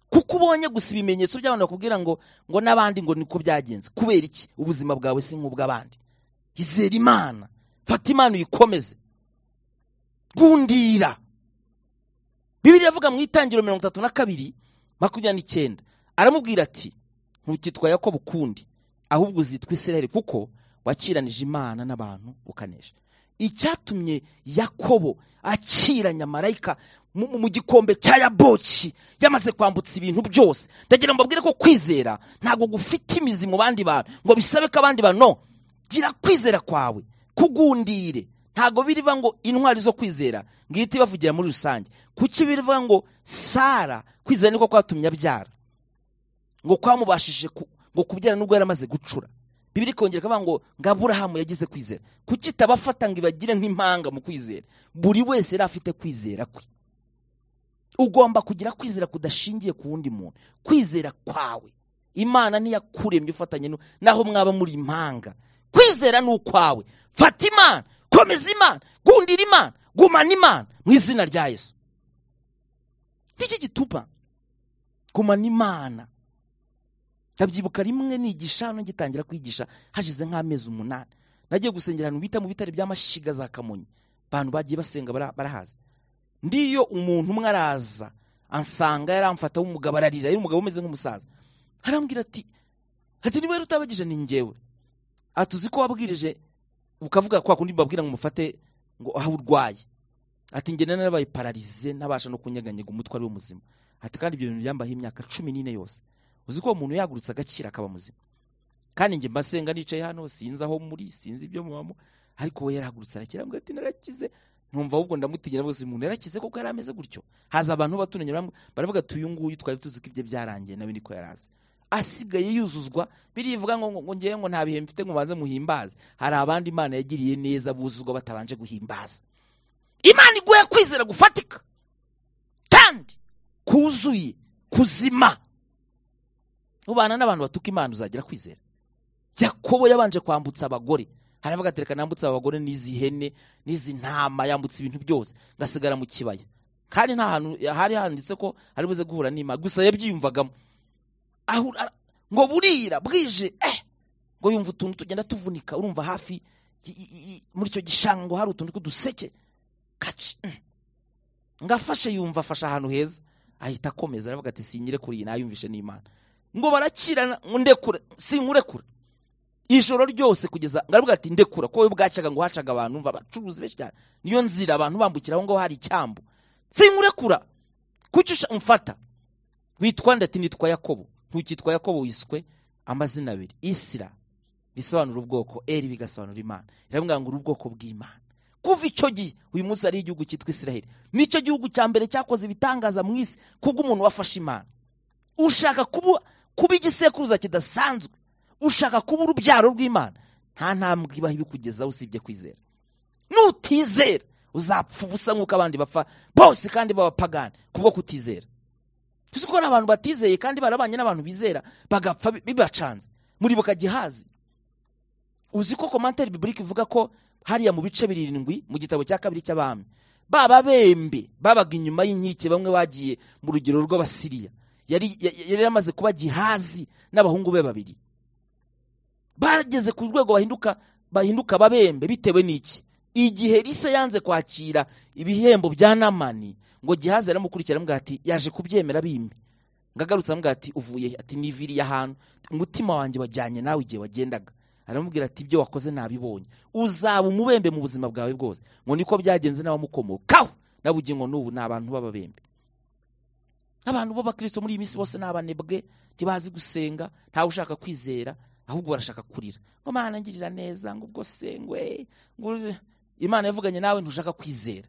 kuko ubonye gusa ibimenyetso by'abantu bakubwira ngo ngo n'abandi ngo niko byagenze kubera iki ubuzima bwawe si nk'ubw'abandi izera imana fata imana uyikomeze gundira bibiri iravuga mu itangiriro mirongo itatu na kabiri makumyabiri n'icyenda aramubwira ati ntukitwa yakobo ukundi ahubwo uzitwa israel kuko wakiranije imana n'abantu ukanesha icyatumye yakobo akiranya marayika mu mu gikombe cya yaboki yamaze kwambutsa ibintu byose ndagira ngo mbabwire ko kwizera ntabwo gufite imizi mu bandi bantu ngo bisabe ko abandi bantu no gira kwizera kwawe kugundire ntabwo biriva ngo intwari zo kwizera ngihita ibavugira muri rusange kuki biriva ngo sara kwizera niko kwatumye abyara ngo kwamubashije ku- ngo kubyara nubwo yari amaze gucura bibiri kongera ikavuga ngo ngo aburahamu yagize kwizera kuki itabafata ngo ibagire nk'impanga mu kwizera buri wese yari afite kwizera kwe ugomba kugira kwizera kudashingiye ku wundi muntu kwizera kwawe imana ntiyakuremye ufatanye nu- naho mwaba muri impanga kwizera ni ukwawe fata imana komeza imana gundira imana gumana imana mu izina rya yesu ngiki gituma gumana imana ndabyibuka rimwe nigisha hano ngitangira kwigisha hashize nk'amezi umunani nagiye gusengera ahantu bita mu bitare bya mashyiga za kamonyi abantu bagiye basenga bara- barahazi ndiyo umuntu umwe araza ansanga yaramfata w'umugabo ararira yari umugabo umeze nk'umusaza arambwira ati ati niba rero utabagije ni njyewe ati uzi ko wabwirije ukavuga kwa kundi babwira ngo umufate ngo aho urwaye ati njye nari narabaye pararize ntabasha no kunyeganyega umutwe ari we muzima ati kandi ibyo bintu byambayeho imyaka cumi n'ine yose uzi ko uwo muntu yagurutse agaciro akaba muzima kandi njye mbasenga nicaye hano sinzi aho muri sinzi ibyo mubamo ariko we yarahagurutse arakira mbwa ati narakize numva ahubwo ndamutinya rwose umuntu yarakize kuko yari ameze gutyo haza abantu batunanye baramw- baravuga ati uyu nguyu twari tuzi ko ibye byarangiye nawe niko yari azi asigaye yuzuzwa birivuga ngo ngo ngewe ngo nta bihe mfite ngo banze muhimbaze hari abandi imana yagiriye neza buzuzwa batabanje guhimbaza imana iguhe kwizera gufatika kandi kuzuye kuzima ubana n'abantu batuka imana uzagira kwizera yakobo yabanje kwambutsa abagore haravuga ati reka nambutse abagore n'izi hene n'izi ntama yambutse ibintu byose ngasigara mu kibaya kandi nta hantu hari handitse ko ari buze guhura n'imana gusa yabyiyumvagamo aho ara- ngo burira bwije eh ngo yumva utuntu tugenda tuvunika urumva hafi i- i- i- muri icyo gishanga ngo hari utuntu tw'uduseke kaci mm. ngo afashe yumva afashe ahantu heza ahita akomeza aravuga ati sinyire kuri iyi nayumvishe n'imana ngo barakirana ngo ndekure sinkurekura ijoro ryose kugeza ngaravuga ati ndekura ko we bwacyaga ngo hacaga abantu umva abacuruzi benshi cyane niyo nzira abantu bambukira aho ngaho hari icyambu sinkurekura kuki usha- umfata witwa nde ati nitwa yakobo ntukitwa yakobo wiswe amazina abiri isira bisobanura ubwoko eri bigasobanura imana iravuga ngo uri ubwoko bw'imana kuva icyo gihe uyu munsi ari igihugu cyitwa israheli nicyo gihugu cya mbere cyakoze ibitangaza mu isi kubw'umuntu wafashe imana ushaka kuba kuba igisekuruza kidasanzwe ushaka kuba urubyaro rw'imana nta ntambwe ibaho ibikugezaho usibye kwizera nutizera uzapfa ubusa nk'uko abandi bapfa bose kandi b'abapagani kubwo kutizera tuzi ko hari abantu batizeye kandi barabanye n'abantu bizera bagapfa bi- bibacanze muribuka gihazi uzi ko komantere biburika ivuga ko hariya mu bice birindwi mu gitabo cya kabiri cy'abami baba bembe babaga inyuma y'inkike bamwe bagiye mu rugero rw'abasiriya yari ya- ya- yari yamaze kuba gihazi n'abahungu be babiri bageze ku rwego bahinduka bahinduka babembe bitewe n'iki igihe risa yanze kwakira ibihembo bya namani ngo gihazi aramukurikira aramubwira ati yaje kubyemera bimpe ngagarutse aramubwira ati uvuye he?" ati niviriye ahantu umutima wanjye wajyanye nawe igihe wagendaga aramubwira ati ibyo wakoze nabibonye uzaba umubembe mu buzima bwawe bwose ngo niko byagenze n'abamukomokaho n'abugingo n'ubu ni abantu b'ababembe abantu b'abakristo muri iyi minsi bose ni abanebwe ntibazi gusenga ntawe ushaka kwizera ahubwo barashaka kurira ngo mana ngirira neza ngo ubwo sengwe ngo uri-" imana yavuganye nawe ntushaka kwizera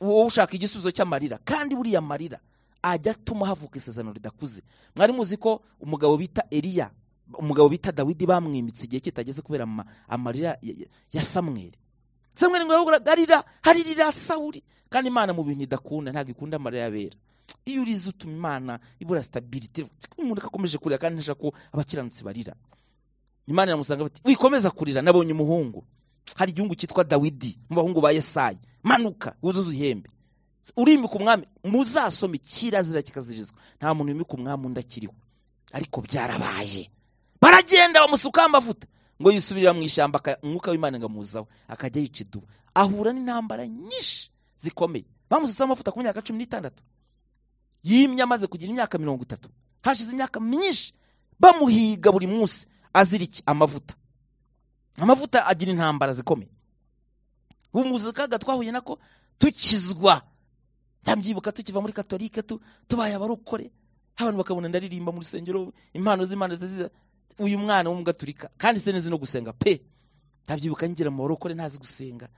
wowe ushaka igisubizo cy'amarira kandi buriya marira ajya atuma havuka isezerano ridakuze mwari muzi ko umugabo bita eliya umugabo bita dawidi bamwimitse igihe kitageze kubera ama- amarira ya- ya- ya samweli samweli ngo yahoraga arira haririra sawuri kandi imana mu bintu idakunda ntabwo ikunda amarira y'abera iyo urize utuma imana ibura sitabiriti umuntu akomeje kurira kandi ntashaka ko abakiranutsi barira imana iramusanga bati wikomeza kurira nabonye umuhungu hari igihugu cyitwa dawidi mu bahungu ba yesayi manuka wuzuze ihembe urimika umwami muzasome kirazira kikazirizwa nta muntu wimika umwami undi akiriho ariko byarabaye baragenda bamusukaho amavuta ngo yisubirira mu ishyamba aka- umwuka w'imana ngo amuzaho akajya yica idubu ahura n'intambara nyinshi zikomeye bamusutseho amavuta ku myaka cumi n'itandatu yimye amaze kugira imyaka mirongo itatu hashize imyaka myinshi bamuhiga buri munsi azira iki amavuta amavuta agira intambara zikomeye ubu mu buzima kaga twahuye nako tukizwa byamyibuka tukiva muri katolike tubaye abarokore abantu bakabona ndaririmba mu rusengero impano z'imana ziza uyu mwana w'umugaturika kandi se nzi no gusenga pe ndabyibuka ngira mu barokore ntazi gusenga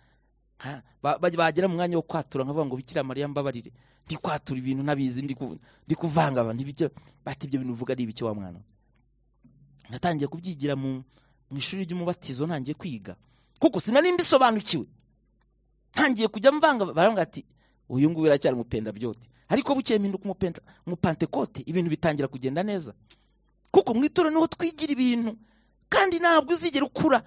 bagera mu mwanya wo kwatura nkavuga ngo bikira mariya mbabarire ndi kwatura ibintu ntabizi ndi kuvanga abantu ibyo bati ibyo bintu uvuga ari ibiki wa mwana natangiye kubyigira mu ishuri ry'umubatizo ntangiye kwiga kuko sinari mbisobanukiwe ntangiye kujya mvanga barambwira ati uyu nguyu iracyari umupenda byote ariko bukeye mpinduka umupenda umupantekote ibintu bitangira kugenda neza kuko mu itora niho twigira ibintu kandi ntabwo uzigera ukura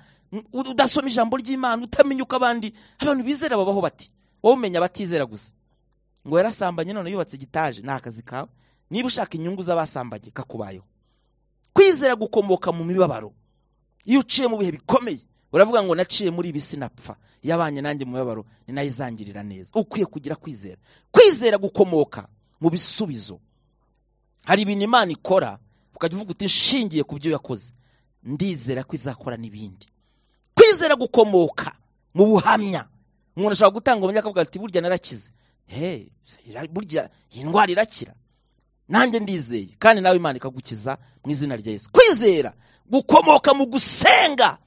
udasoma ijambo ry'imana utamenya uko abandi abantu bizera babaho bati wowe umenya abatizera gusa ngo yarasambanye none yubatse igitaje ni akazi kawe niba ushaka inyungu z'abasambanye kakubayeho kwizera gukomoka mu mibabaro iyo uciye mu bihe bikomeye uravuga ngo naciye muri ibi sinapfa yabanye nanjye mu mibabaro ni nayo izangirira neza ukwiye kugira kwizera kwizera gukomoka mu bisubizo hari ibintu imana ikora ukajya uvuga uti nshingiye ku byo yakoze ndizera ko izakora n'ibindi kwizera gukomoka mu buhamya umuntu ashobora gutanga ubuhamya akavuga ati burya narakize he burya iyi ndwara irakira nanjye ndizeye kandi nawe imana ikagukiza mu izina rya Yesu kwizera gukomoka mu gusenga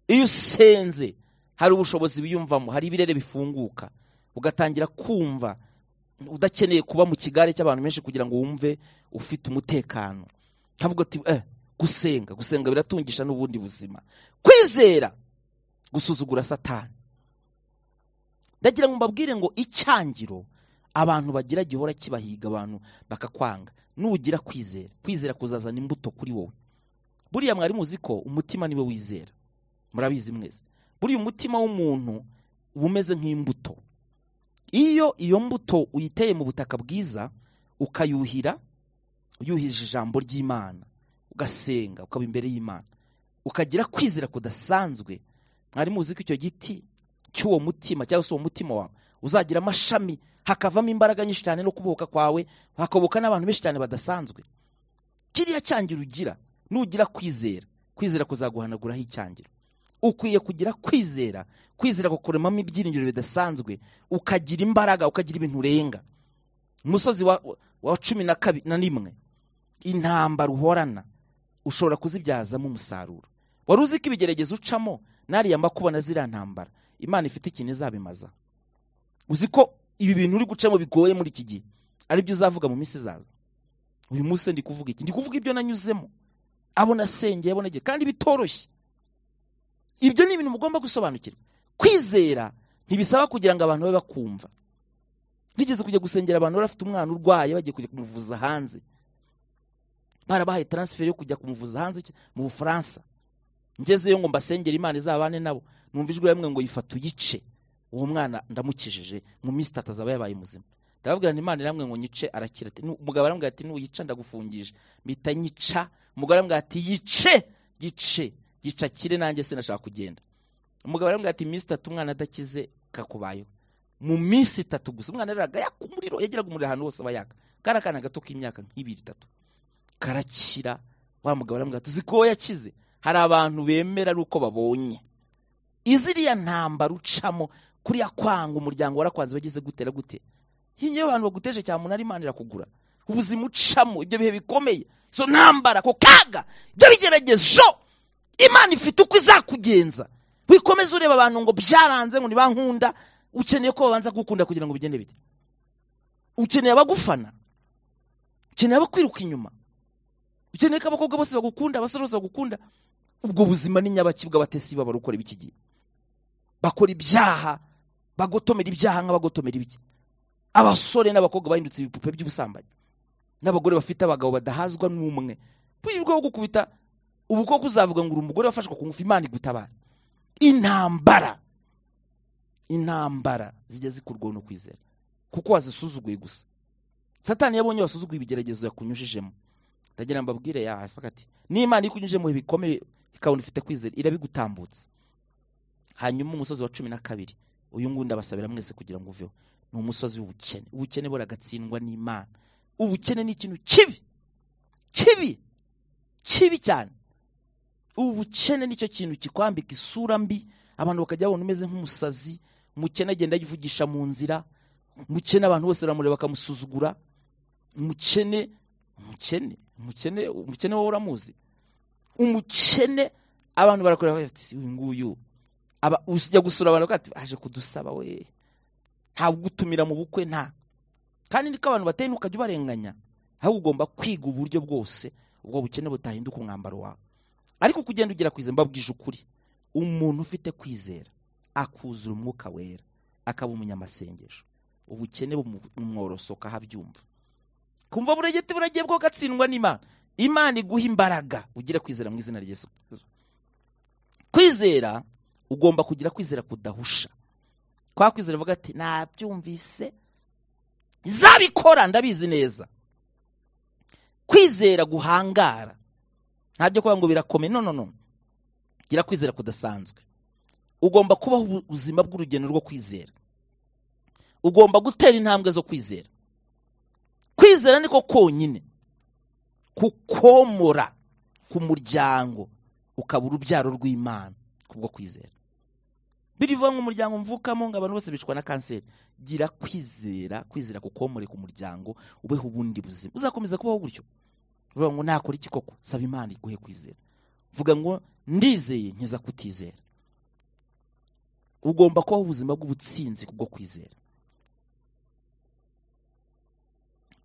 iyo usenze hari ubushobozi biyumvamo hari ibirere bifunguka ugatangira kumva udakeneye kuba mu kigare cy'abantu benshi kugira ngo wumve ufite umutekano nkavuga ati eh gusenga gusenga biratungisha n'ubundi buzima kwizera gusuzugura satani ndagira ngo mbabwire ngo icyangiro abantu bagira gihora kibahiga abantu bakakwanga nugira kwizera kwizera kuzazana imbuto kuri wowe buriya mwari muzi ko umutima niwe wizera murabizi mwese buriya umutima w'umuntu uba umeze nk'imbuto iyo iyo mbuto uyiteye mu butaka bwiza ukayuhira uyuhije ijambo ry'imana ugasenga ukaba imbere y'imana ukagira kwizera kudasanzwe mwari muzi ko icyo giti cy'uwo mutima cyangwa se uwo mutima wawe uzagira amashami hakavamo imbaraga nyinshi cyane no kubohoka kwawe hakabohoka n'abantu benshi cyane badasanzwe kiriya cyangiro ugira nugira kwizera kwizera kuzaguhanaguraho icyangiro ukwiye kugira kwizera kwizera kukuremamo ibyiringiro bidasanzwe ukagira imbaraga ukagira ibintu urenga umusozi wa cumi na rimwe intambara uhorana ushobora kuzibyazamo umusaruro wari uzi ko ibigeragezo ucamo n'ariya makuba na ziriya ntambara imana ifite ikintu izabimaza uzi ko ibi bintu uri gucamo bigoye muri iki gihe aribyo uzavuga mu minsi izaza uyu munsi ndi kuvuga iki ndi kuvuga ibyo nanyuzemo abo nasengeye abo nagiye kandi bitoroshye ibyo ni ibintu mugomba gusobanukirwa kwizera ntibisaba kugira ngo abantu babe bakumva ntigeze kujya gusengera abantu bari bafite umwana urwaye bagiye kujya kumuvuza hanze barabahaye taransiferi yo kujya kumuvuza hanze mu bufaransa ngezeyo ngo mbasengere imana izabane nabo numva ijwi rimwe ngo yifata uyice uwo mwana ndamukijije mu minsi itatu azaba yabaye muzima ndababwira imana iramwe ngo nyice arakira umugabo arambwira ati nuyica ndagufungije mpita nyica umugore arambwira ati yice yice yica kire nanjye sinashaka kugenda umugabo arambwira ati iminsi itatu umwana adakize kakubayeho mu minsi itatu gusa umwana yararaga yaka umuriro yageraga umuriro ahantu hose aba yaka kari akana gato k'imyaka nk'ibiri itatu karakira wa mugabo arambwira ati uzi ko yakize hari abantu bemera ari uko babonye iziriya ntambara ucamo kuriya kwanga umuryango warakwanze bageze gutera gute iyo abantu baguteje cyane umunara imana irakugura ubuzima ucamo ibyo bihe bikomeye izo ntambara ako kaga ibyo bigeragezo imana ifite uko izakugenza wikomeza ureba abantu ngo byaranze ngo nibankunda ukeneye ko babanza kugukunda kugira ngo bigende bite ukeneye abagufana ukeneye abakwiruka inyuma ukeneye ko abakobwa bose bagukunda abasore bose bagukunda ubwo buzima ni nyabaki bw'abatesi baba barukora ibiki gihe bakora ibyaha bagotomera ibyaha nk'abagotomera ibiki abasore n'abakobwa bahindutse ibipupe by'ubusambanyi n'abagore bafite abagabo badahazwa n'umwe wirirwa wo gukubita ubu koko uzavuga ngo uri umugore wafashwe ku ngufu imana igutabara intambara intambara zijya zikurwaho no kwizera kuko wazisuzuguye gusa satani yabonye wasuzuguye ibigeragezo yakunyujijemo ndagira ngo mbabwire yahafaga ati n'imana ikunyujije mu bihe bikomeye ikabona ufite kwizera irabigutambutsa hanyuma umusozi wa cumi na kabiri uyu nguyu ndabasabira mwese kugira ngo uveho ni umusozi w'ubukene ubukene buragatsindwa n'imana ubukene ni ikintu kibi kibi kibi cyane ubukene nicyo kintu kikwambika isura mbi abantu bakajya babona umeze nk'umusazi umukene agenda yivugisha mu nzira umukene abantu bose baramureba bakamusuzugura umukene umukene umukene umukene wowe uramuzi umukene abantu barakorera bafite uyu nguyu aba ujya gusura abantu bakati aje kudusaba we ntabwo utumira mu bukwe nta kandi niko abantu bateye ntukajya ubarenganya ahubwo ugomba kwiga uburyo bwose ubwo bukene butahinduka umwambaro wawe ariko kugenda ugira kwizera mbabwije ukuri umuntu ufite kwizera akuzura umwuka wera akaba umunyamasengesho ubukene bumworosoka ahabyumva kumva buregete buragiye bwo gatsindwa n'imana imana iguha imbaraga ugire kwizera mu izina rya Yesu Kristo. kwizera ugomba kugira kwizera kudahusha kwa kwizera avuga ati nabyumvise zabikora ndabizi neza kwizera guhangara ntabyo kuba ngo birakome no no no gira kwizera kudasanzwe ugomba kubaho ubuzima bw'urugendo rwo kwizera ugomba gutera intambwe zo kwizera kwizera niko konyine kukomora ku muryango ukaba urubyaro rw'imana kubwo kwizera birivuga ngo umuryango mvukamo ngo abantu bose bicwa na kanseri gira kwizera kwizera kukomore ku muryango ubeho ubundi buzima uzakomeza kubaho gutyo uvuga ngo nakora iki koko saba imana iguhe kwizera vuga ngo ndizeye nkiza kutizera ugomba kubaho ubuzima bw'ubutsinzi kubwo kwizera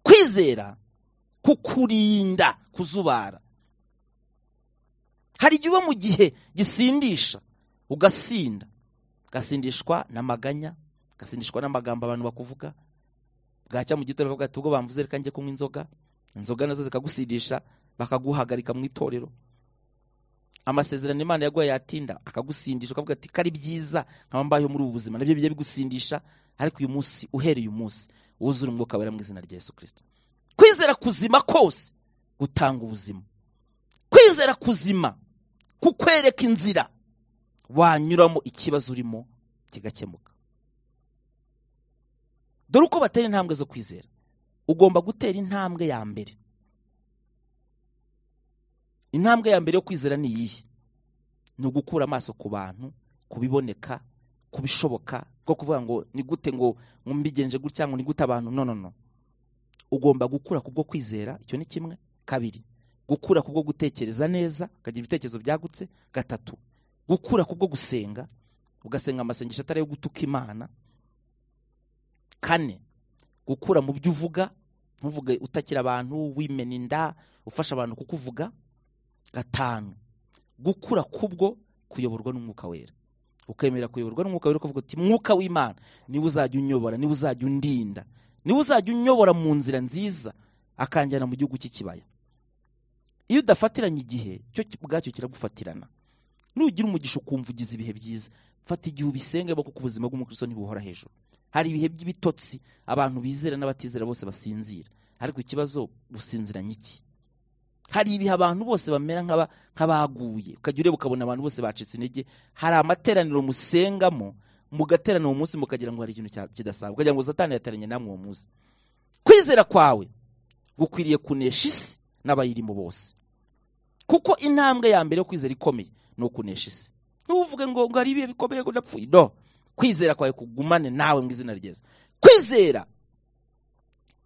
kwizera kukurinda kuzubara hari igihe uba mu gihe gisindisha ugasinda ugasindishwa n'amaganya ugasindishwa n'amagambo abantu bakuvuga bwacya mu gitondo bakavuga ati ubwo bamvuze reka njye kunywa inzoga inzoga nazo zikagusindisha bakaguhagarika mu itorero amasezerano imana yaguhaye yatinda akagusindisha ukavuga ati kari byiza nkaba mbayeho muri ubu buzima nabyo bijya bigusindisha ariko uyu munsi uhereye uyu munsi wuzure umwuka wera mu izina rya Yesu kirisito kwizera kuzima kose gutanga ubuzima kwizera kuzima kukwereka inzira wanyuramo ikibazo urimo kigakemuka dore uko batera intambwe zo kwizera ugomba gutera intambwe ya mbere intambwe ya mbere yo kwizera ni iyihe ni ugukura amaso ku bantu ku biboneka ku bishoboka bwo kuvuga ngo ni gute ngo mbigenje gutya ngo ni gute abantu no no no ugomba gukura kubwo kwizera icyo ni kimwe kabiri gukura kubwo gutekereza neza ukagira ibitekerezo byagutse gatatu gukura kubwo gusenga ugasenga amasengesho atari ayo gutuka imana kane gukura mu byo uvuga ntuvuge utakira abantu wimena inda ufasha abantu kukuvuga gatanu gukura kubwo kuyoborwa n'umwuka wera ukemera kuyoborwa n'umwuka wera ukavuga uti mwuka w'imana niwe uzajya unyobora niwe uzajya undinda niwe uzajya unyobora mu nzira nziza akanjyana mu gihugu cy'ikibaya iyo udafatiranye igihe cyo ubwacyo kiragufatirana nugira umugisha ukumva ugize ibihe byiza fata igihe ubisenge kuko ubuzima bw'umukristo ntibuhora hejuru hari ibihe by'ibitotsi abantu bizera n'abatizera bose basinzira ariko ikibazo businziranye iki hari ibihe abantu bose bamera nk'abaguye ukajya ureba ukabona abantu bose bacitse intege hari amateraniro musengamo mugaterana uwo munsi mukagira ngo hari ikintu kidasaba ukagira ngo satani yateranye namwe uwo munsi kwizera kwawe gukwiriye kunesha isi n'abayirimo bose kuko intambwe ya mbere yo kwizera ikomeye ni ukunesha isi ntuvuge ngo ngo hari ibihe bikomeye ngo ndapfuye no kwizera kwawe kugumane nawe mu izina ryiza kwizera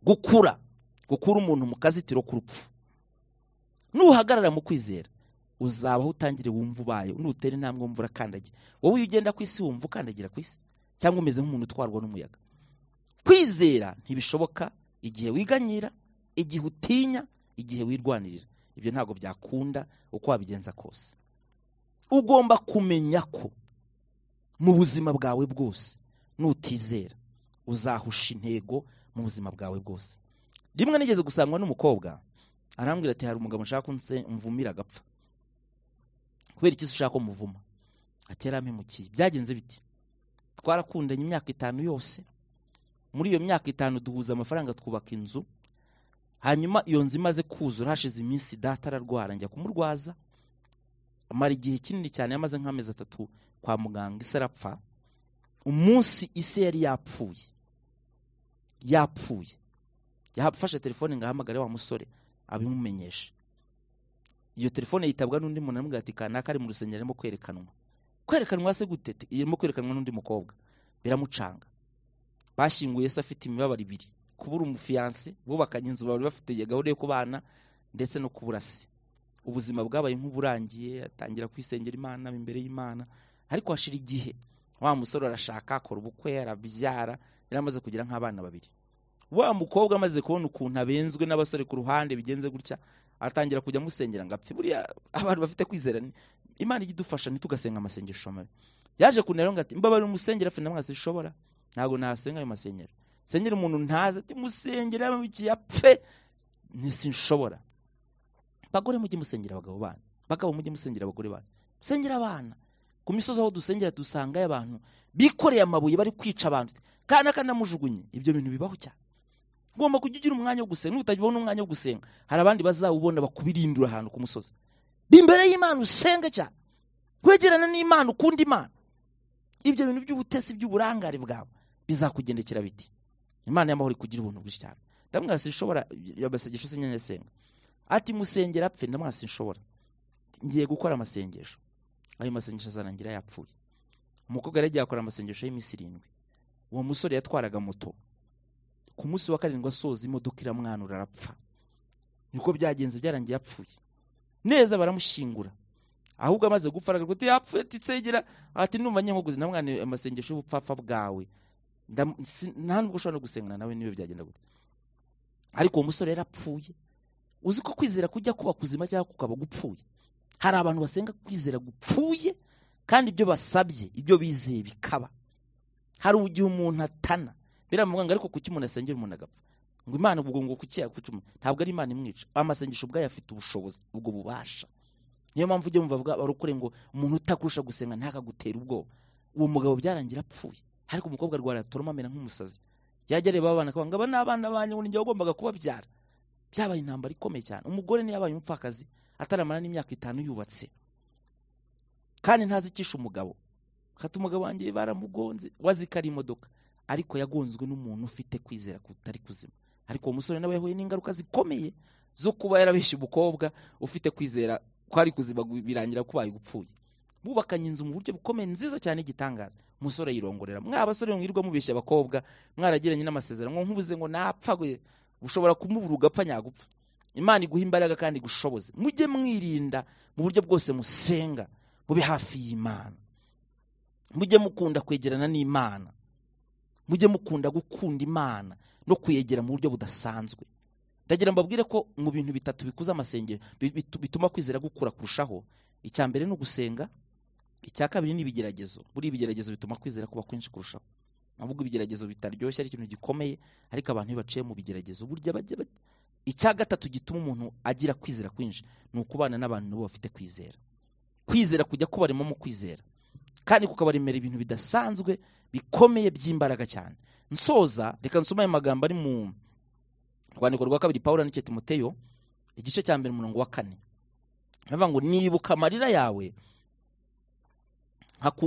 gukura gukura umuntu mu kazitiro k'urupfu nuhagarara mu kwizera uzabaho utangire wumva ubaye nutera intambwe wumva urakandagira wowe iyo ugenda ku isi wumva ukandagira ku isi cyangwa umeze nk'umuntu utwarwa n'umuyaga kwizera ntibishoboka igihe wiganyira igihe utinya igihe wirwanirira ibyo ntabwo byakunda uko wabigenza kose ugomba kumenya ko mu buzima bwawe bwose nutizera uzahusha intego mu buzima bwawe bwose rimwe nigeze gusangwa n'umukobwa arambwira ati hari umugabo ushaka mvumira agapfa kubera iki ushaka ko muvuma ati yarampemukiye byagenze biti twarakundanye imyaka itanu yose muri iyo myaka itanu duhuza amafaranga twubaka inzu hanyuma iyo nzu imaze kuzura hashize iminsi data ararwara njya kumurwaza amara igihe kinini cyane yamaze nk'amezi atatu kwa muganga isi arapfa umunsi isi yari yapfuye yapfuye yafashe telefone ngo ahamagare wa musore abimumenyeshe iyo telefone yitabwa n'undi muntu aramubwira ati kanaka ari mu rusengero arimo kwerekanwa kwerekanwa se gute irimo kwerekanwa n'undi mukobwa biramucanga bashyinguye se afite imibabaro ibiri kubura umufiyanse bubakanye inzu bari bafite gahunda yo kubana ndetse no kubura se ubuzima bwabaye nk'uburangiye atangira kwisengera imana imbere y'imana ariko hashira igihe wa musore arashaka akora ubukwe arabyara yari amaze kugira nk'abana babiri wa mukobwa amaze kubona ukuntu abenzwe n'abasore ku ruhande bigenze gutya atangira kujya amusengera ngo apfe buriya abantu bafite kwizera imana ijya idufasha ntitugasenga amasengesho mabi yaje kunera ngo ati mbabare umusengera afe namwe ntashobora ntabwo nasenga ayo masengero sengera umuntu ntazi ati musengera yamubikiye apfe ntisinshobora bagore mujye musengera abagabo banyu bagabo mujye musengera abagore banyu musengera abana ku misozi aho dusengera dusangayo abantu bikoreye amabuye bari kwica abantu kandi akanamujugunye ibyo bintu bibaho cyane ugomba kujya ugira umwanya wo gusenga nutabona umwanya wo gusenga hari abandi bazawubona bakubirindura ahantu ku musozi imbere y'imana usenge cyane kwegerana n'imana ukunda imana ibyo bintu by'ubutesi by'uburangare bwawe bizakugendekera biti imana y'amahoro ikugira ubuntu bwinshi cyane ndamwasi nshobora amasengesho se nyasenga ati musengera apfe ndamwasi nshobora ngiye gukora amasengesho ayo masengesho azarangira yapfuye umukobwa yari yagiye akora amasengesho y'iminsi irindwi uwo musore yatwaraga moto ku munsi wa karindwi asoza imodoka iramwanura arapfa niko byagenze byarangiye yapfuye neza baramushyingura ahubwo amaze gupfa aragaragara ko yapfuye atisegera ati numva nyamuguzi na mwana amasengesho y'ubupfapfa bwawe nta nubwo ushobora no gusengana nawe niba byagenda gute ariko uwo musore yarapfuye uzi ko kwizera kujya kuba kuzima cyangwa kukaba gupfuye hari abantu basenga kwizera gupfuye kandi ibyo basabye ibyo bizeye bikaba hari igihe umuntu atana biramubwira ariko kuki umuntu asengera umuntu agapfa ngo imana ubwo ngo kuki yakucuma ntabwo ari imana imwica amasengesho ubwayo afite ubushobozi ubwo bubasha niyo mpamvu ujya wumva bavuga barukure ngo umuntu utakurusha gusenga ntakagutere ubwoba uwo mugabo byarangira apfuye ariko umukobwa arwara toroma amera nk'umusazi yajya areba abana akavuga ngo aba ni abana banyu ngo njyewe wagombaga kubabyara byabaye intambara ikomeye cyane umugore niyo yabaye umupfakazi ataramara n'imyaka itanu yubatse kandi ntazicisha umugabo hata umugabo wanjye baramugonze wazikara imodoka ariko yagonzwe n'umuntu ufite kwizera kutari kuzima ariko uwo musore nawe yahuye n'ingaruka zikomeye zo kuba yarabeshye umukobwa ufite kwizera ko ari kuzima birangira kubaye gupfuye bubakanye inzu mu buryo bukomeye nziza cyane igitangaza umusore yirongorera mwa basore mwirwa mubeshya abakobwa mwaragiranye n'amasezerano nkubuze ngo napfa ushobora kumubura ugapfa nyagupfa imana iguha imbaraga kandi igushoboze mujye mwirinda mu buryo bwose musenga mube hafi y'imana mujye mukunda kwegerana n'imana mujye mukunda gukunda imana no kuyegera mu buryo budasanzwe ndagira mbabwire ko mu bintu bitatu bikuza amasengero bituma kwizera gukura kurushaho icya mbere ni ugusenga icya kabiri ni ibigeragezo buri ibigeragezo bituma kwizera kuba kwinshi kurushaho ahubwo ibigeragezo bitaryoshye ari ikintu gikomeye ariko abantu iyo baciye mu bigeragezo burya bajya icya gatatu gituma umuntu agira kwizera kwinshi ni ukubana n'abantu nabo bafite kwizera kwizera kujya kubarimo mu kwizera kandi kukabaremera ibintu bidasanzwe bikomeye by'imbaraga cyane nsoza reka nsoma ayo magambo ari mu rwandiko rwa kabiri paul n'icyo timoteyo igice cya mbere umurongo wa kane bavuga ngo nibuka amarira yawe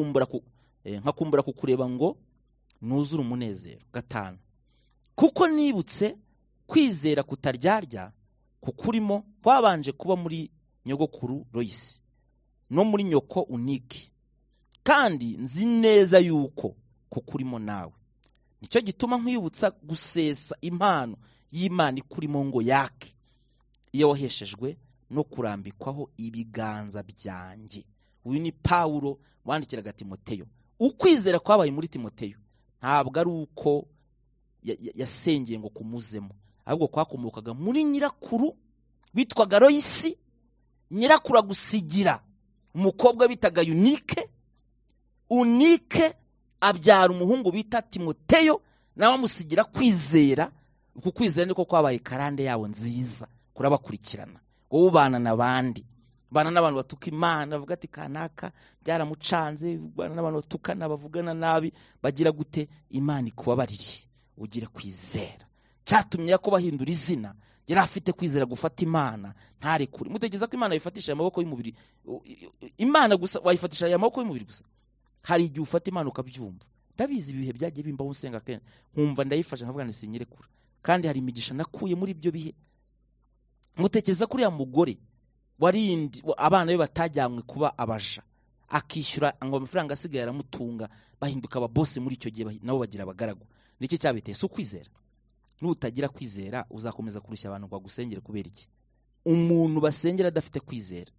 nkakumbura kukureba ngo nuzure umunezero gatanu kuko nibutse kwizera kutaryarya kukurimo kwabanje kuba muri nyogokuru royisi no muri nyoko uniki kandi nzi neza yuko kukurimo nawe nicyo gituma nkwibutsa gusesa impano y'imana ikurimo ngo yake iyo waheshejwe no kurambikwaho ibiganza byanjye uyu ni pawuro wandikiraga timoteyo ukwizera kwabaye muri timoteyo ntabwo ari uko yasengeye ngo kumuzemo ahubwo kwakomokaga muri nyirakuru witwaga royisi nyirakuru agusigira umukobwa bitaga yunike unike abyara umuhungu bita timoteyo nawe amusigira kwizera uku kwizera niko kwabaye karande yabo nziza kurabakurikirana wowe ubana n'abandi ubana n'abantu batuka imana bavuga ati kanaka byaramucanze ubana n'abantu batukana bavugana nabi bagira gute imana ikubabaririye ugira kwizera cyatumye yakoba ahindura izina yari afite kwizera gufata imana ntarekure mutekereza ko imana wayifatisha aya maboko y'umubiri imana gusa wayifatisha aya maboko y'umubiri gusa hari igihe ufata imana ukabyumva ndabizi ibihe byagiye bimbaho usenga kenshi nkumva ndayifashe nkavuga ngo sinyirekura kandi hari imigisha nakuye muri ibyo bihe mutekereza ko uriya mugore warindi abana be batajyanywe kuba abaja akishyura ngo amafaranga asigaye aramutunga bahinduka ababose muri icyo gihe nabo bagira abagaragu nicyo cyabiteye si ukwizera nutagira kwizera uzakomeza kurushya abantu ngo bagusengere kubera iki umuntu basengera adafite kwizera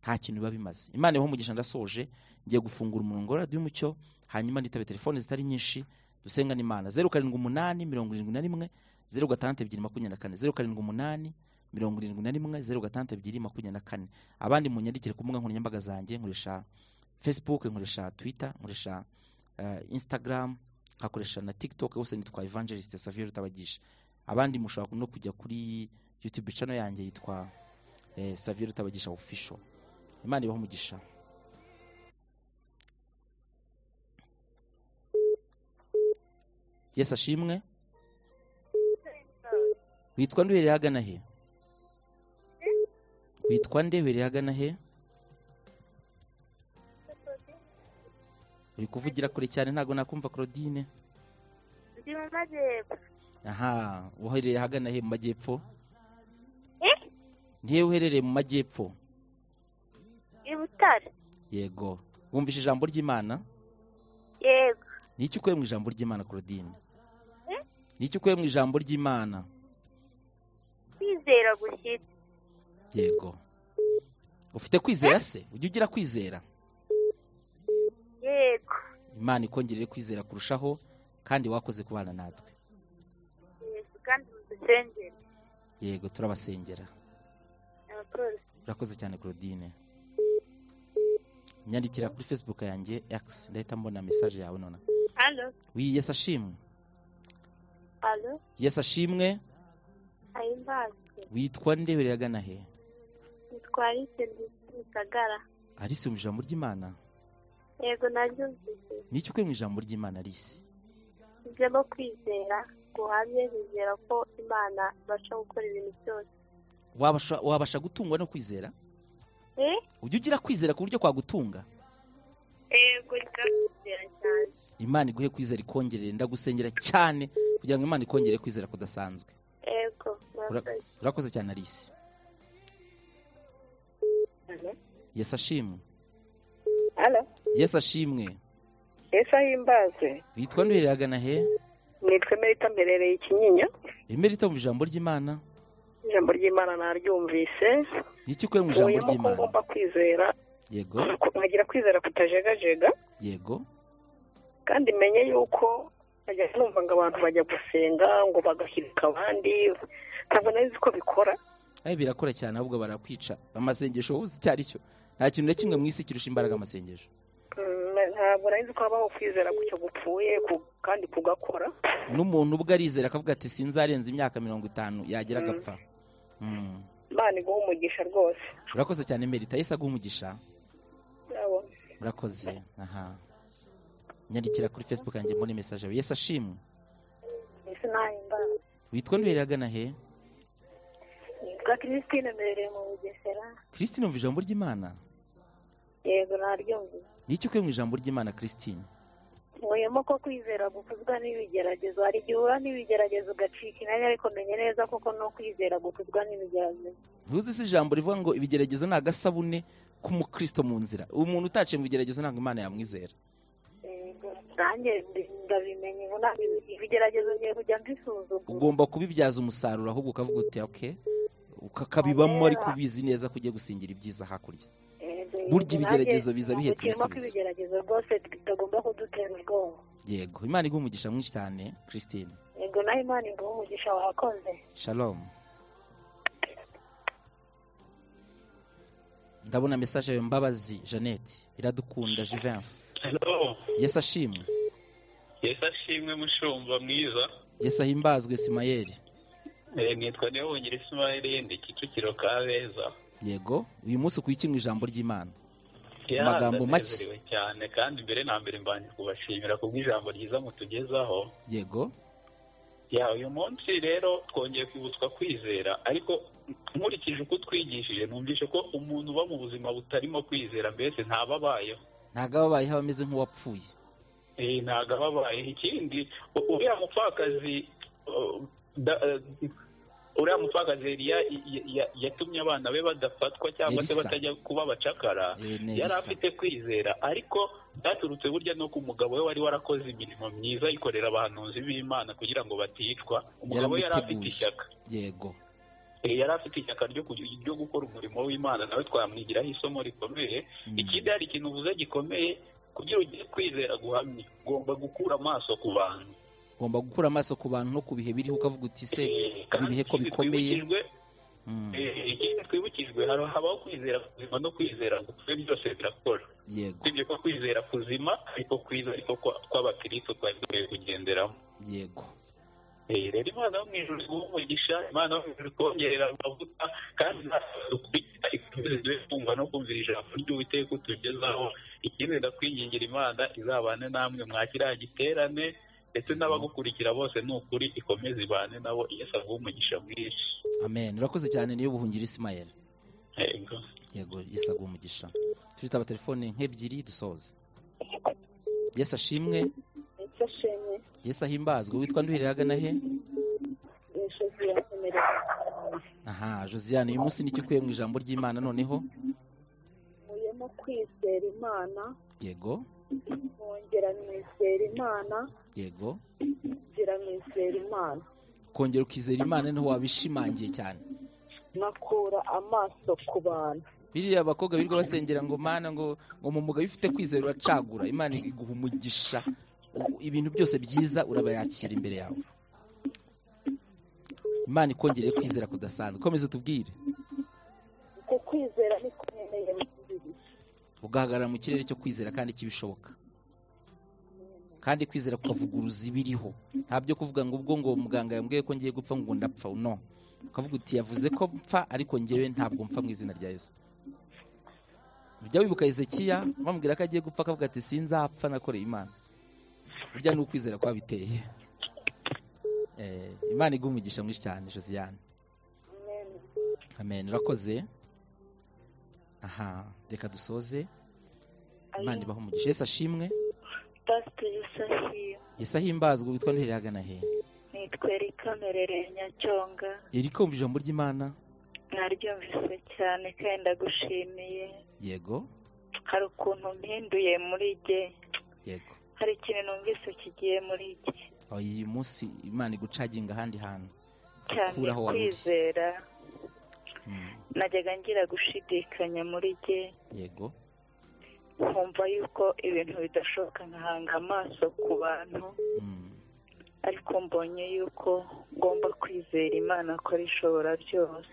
nta kintu biba bimaze imana ibaho umugisha ndasoje ngiye gufungura umurongo wa radiyo umucyo hanyuma nitabe telefone zitari nyinshi dusenga n'imana zeru karindwi umunani mirongo irindwi na rimwe zeru gatandatu ebyiri makumyabiri na kane zeru karindwi umunani mirongo irindwi na rimwe zeru gatandatu ebyiri makumyabiri na kane abandi munyandikire ku mbuga nkoranyambaga zanjye nkoresha facebook nkoresha twitter nkoresha instagram nkakoresha na tiktok hose nitwa evangeliste savio rutabagisha abandi mushobora no kujya kuri youtube channel yanjye yitwa savio rutabagisha official imana ibaho umugisha yesi ashimwe witwa nduhereye ahagana he witwa ndehereye ahagana he uri kuvugira kure cyane ntabwo nakumva claudine ndi mu majyepfo aha uherereye ahagana he mu majyepfo ntiwe uherereye mu majyepfo i butare yego wumvise ijambo ry'imana yego niki ukuye mu ijambo ry'imana claudine niki ukuye mu ijambo ry'imana kwizera gushyitse yego ufite kwizera se ujya ugira kwizera yego imana ikongerere kwizera kurushaho kandi wakoze kubana natwe yego kandi mudusengere yego turabasengera abapolisi urakoze cyane claudine nyandikira kuri facebook yanjye x ndahita mbona mesaje yawe nonaha halo wiyesi ashimwe halo yesi ashimwe ayimbazi witwa nde agana he nitwara ise gisagara arisi mu ijambo ry'imana yego naryumvise niki ukuye mu ijambo ry'imana arisi ibyamo kwizera guhamye bizera ko imana ibasha gukora ibintu byose wabasha wabasha gutungwa no kwizera Eh? ujya ugira kwizera ku buryo kwagutunga yego ndakizera cyane imana iguhe kwizera ikongerere ndagusengera cyane kugira ngo imana ikongere kwizera kudasanzwe yego murakoze urakoze cyane arisi Halo, yesi ashimwe halo, yesi ashimwe ese ahimbaze witwa nduhereye agana he nitwe merita mberereye ikinyinya emerita mu ijambo ry'imana ijambo ry'imana naryumvise niki ukuye mu ijambo nkuyemo ko ry'imana ngomba kwizera yego nkagira kwizera kutajegajega yego kandi menye yuko nkajya numva ngo abantu bajya gusenga ngo bagahirika abandi ntabwo nari ko bikora abe birakora cyane ahubwo barakwica amasengesho wowe uzi icyo ari cyo nta kintu na kimwe mu isi kirusha imbaraga amasengesho Mm, ntabwo nari ko habaho kwizera gutyo gupfuye ku- kandi kugakora n'umuntu ubwo arizera akavuga ati sinzarenza imyaka mirongo itanu yagera Mm. agapfa Mm. imana iguha umugisha rwose urakoze cyane merita yesi aguha umugisha Yabo. urakoze aha nyandikira kuri facebook yanjye mbone mesaje yawe yesi ashimwe ese nahimbaze witwa nduhereye agana he nitwa christine mberereye mu bugesera christine umva ijambo ry'imana yego naryumvise niki ukuye mu ijambo ry'imana christine nkuyemo ko kwizera gukozwa n'ibigeragezo hari igihe uhura n'ibigeragezo ugacika intege ariko menye neza kuko ni ukwizera gukozwa n'ibigeragezo ntuzi si ijambo rivuga ngo ibigeragezo ni agasabune k'umukristo mu nzira umuntu utaciye mu bigeragezo ntabwo imana yamwizera Yego, nanjye ndi- ndabimenye ubu ntabwo ibi- ibigeragezo ngiye kujya mbisuzuma ugomba kubibyaza umusaruro ahubwo ukavuga uti ok ukakabibamo ariko ubizi neza ko ugiye gusingira ibyiza hakurya Yego, burya nanjye ibigeragezo biza ntabwo bihetse kirimo ko ibisubizo. ibigeragezo rwose bitagomba kudutera ubwoba yego imana iguha umugisha mwinshi cyane christine yego naho imana iguha umugisha wakoze shalom ndabona mesaje yawe mbabazi jeannette iradukunda jivensi Hello. yesi ashimwe Yesu ashimwe mushumba mwiza yesi ahimbazwe simayeri Eh, nitwa niwe wongera isimayeli yindi kicukiro kabeza yego uyu munsi ukuye mu ijambo ry'imana Ya, Amagambo make. ndanezerewe cyane kandi mbere na mbere mbanje kubashimira kubw'ijambo ryiza mutugezaho yego ya uyu munsi rero twongeye kwibutswa kwizera ariko nkurikije uko twigishije numvise ko umuntu uba mu buzima butarimo kwizera mbese ntaba abayeho ntabwo aba abayeho aba ameze nk'uwapfuye Eh, ntabwo aba abayeho ikindi u- uriya mupfakazi uh, da- eh, uriya mupfakazi Eliya y- y- yatumye abana be badafatwa cyangwa se Elisa. batajya kuba abacakara Eh, ni yari Elisa. afite kwizera ariko byaturutse burya no ku mugabo we wari warakoze imirimo myiza yikorera abahanuzi b'imana kugira ngo baticwa umugabo we yari afite Yaramuteguye. ishyaka yego Eh, yari afite ishyaka ryo ku- ryo gukora umurimo w'imana nawe twamwigiraho isomo rikomeye Mm. ikindi hari ikintu uvuze gikomeye kugira ugiye kwizera guhamye ugomba gukura amaso ku bantu ugomba gukura amaso ku bantu no ku bihe biriho ukavuga uti se Eh, kandi ibihe ko ikindi bikomeye. twibukijwe, mm, eh, ikindi twibukijwe hari- habaho kwizera kuzima no kwizera gupfe byose birakora yego usibye ko kwizera kuzima ariko kwiza ariko kwa- kw'abakirisitu twari dukwiye kugenderamo yego Eh, rero imana yo mu ijuru iguhe umugisha imana yo mu ijuru ikongerera amavuta kandi natwe dukurikira ikomeze duhe kumva no kumvira ijambo ry'uwiteka utugezaho ikindi ndakwingingira imana izabane namwe mwakiriya giterane ndetse n'abagukurikira bose ni ukuri ikomeze ibane nabo yesu aguhe umugisha mwinshi amen urakoze cyane niyo buhungiro isimayeli yego yego yisabwa umugisha turi taba telefone nk'ebyiri dusoze yesi ashimwe ifashanye yesi ahimbazwe witwa nduhirire agana he imisozi yakomereka aha josiane uyu munsi nicyo ukuye mu ijambo ry'imana noneho muyemo kwizera imana yego mwongera mwizera imana yego ngira mwizera imana kongera ukizera imana niho wabishimangiye cyane nkakura amaso ku bantu biriya abakobwa birirwa basengera ngo mana ngo ngo mu mugayo ufite kwizera uracagura imana iguha umugisha u- ibintu byose byiza urabayakira imbere yawe imana ikongereye kwizera kudasanzwe komeza utubwire uko kwizera niko nkeneye mu mubiri ugahagarara mu kirere cyo kwizera kandi cy'ibishoboka kandi kwizera kukavuguruza ibiriho nta byo kuvuga ngo ubwo ngo muganga yambwiye ko ngiye gupfa ngo ndapfa no ukavuga uti yavuze ko mpfa ariko ngewe ntabwo mpfa mu izina rya yesu ujya wibuka hezekiya bamubwira ko agiye gupfa akavuga ati sinzapfa nakoreye imana burya ni ukwizera kwa biteye Eh, imana iguha umugisha mwinshi cyane josiane amen urakoze aha reka dusoze imana ibaho umugisha yesu ashimwe pasiteri yusafiya yesu ahimbazwe witwa ntuhere hagana he nitwa erika merereye nyacyonga iri kumva ijambo ry'imana naryumvise cyane kandi ndagushimiye yego hari ukuntu mpinduye muri jye yego hari ikintu numvise kigiye muri jye uyu munsi imana igucaginga ahandi hantu cyane Kuraho wari uri. kwizera Mm, najyaga ngira gushidikanya muri jye yego nkumva yuko ibintu bidashoboka nkahanga amaso ku bantu Mm, ariko mbonye yuko ngomba kwizera imana ko ari ishobora byose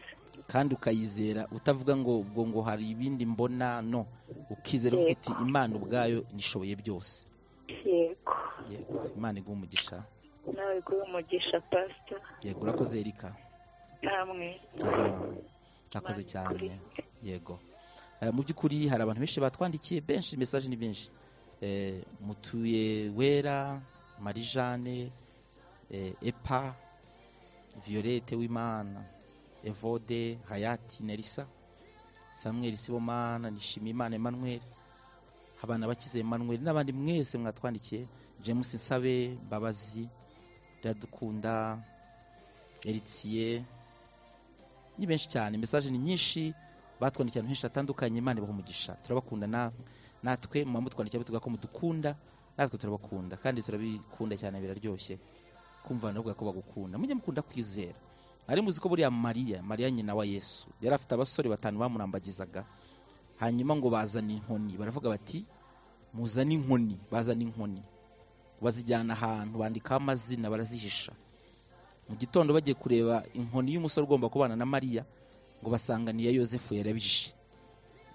kandi ukayizera utavuga ngo ubwo ngo hari ibindi mbona no ukizera Yego. uvuga uti imana ubwayo nishoboye byose yego yego imana iguha umugisha nawe guha umugisha pasita yego urakoze erika namwe akoze Imana cyane ikurinde. yego Eh, mu by'ukuri hari abantu benshi batwandikiye benshi mesaje ni benshi Eh, mutuye wera marijane eh, epa violette w'imana evode hayati nerisa samuel sibomana nishimiyimana emmanuel abana bakize emmanuel n'abandi mwese mwatwandikiye james nsabe mbabazi iradukunda eritiye ni benshi cyane mesaje ni nyinshi batwandikiye ahantu henshi hatandukanye imana ibaha umugisha turabakunda na- natwe muba mutwandikiye batubwira ko mudukunda natwe turabakunda kandi turabikunda cyane biraryoshye kumva abantu bavuga ko bagukunda mujye mukunda kwizera ari muzi ko buriya mariya mariya nyina wa yesu yari afite abasore batanu bamurambagizaga hanyuma ngo bazane inkoni baravuga bati muzane inkoni bazane inkoni bazijyana ahantu bandikaho amazina barazihisha mu gitondo bagiye kureba inkoni y'umusore ugomba kubana na mariya ngo basanganiye yosefu yarabije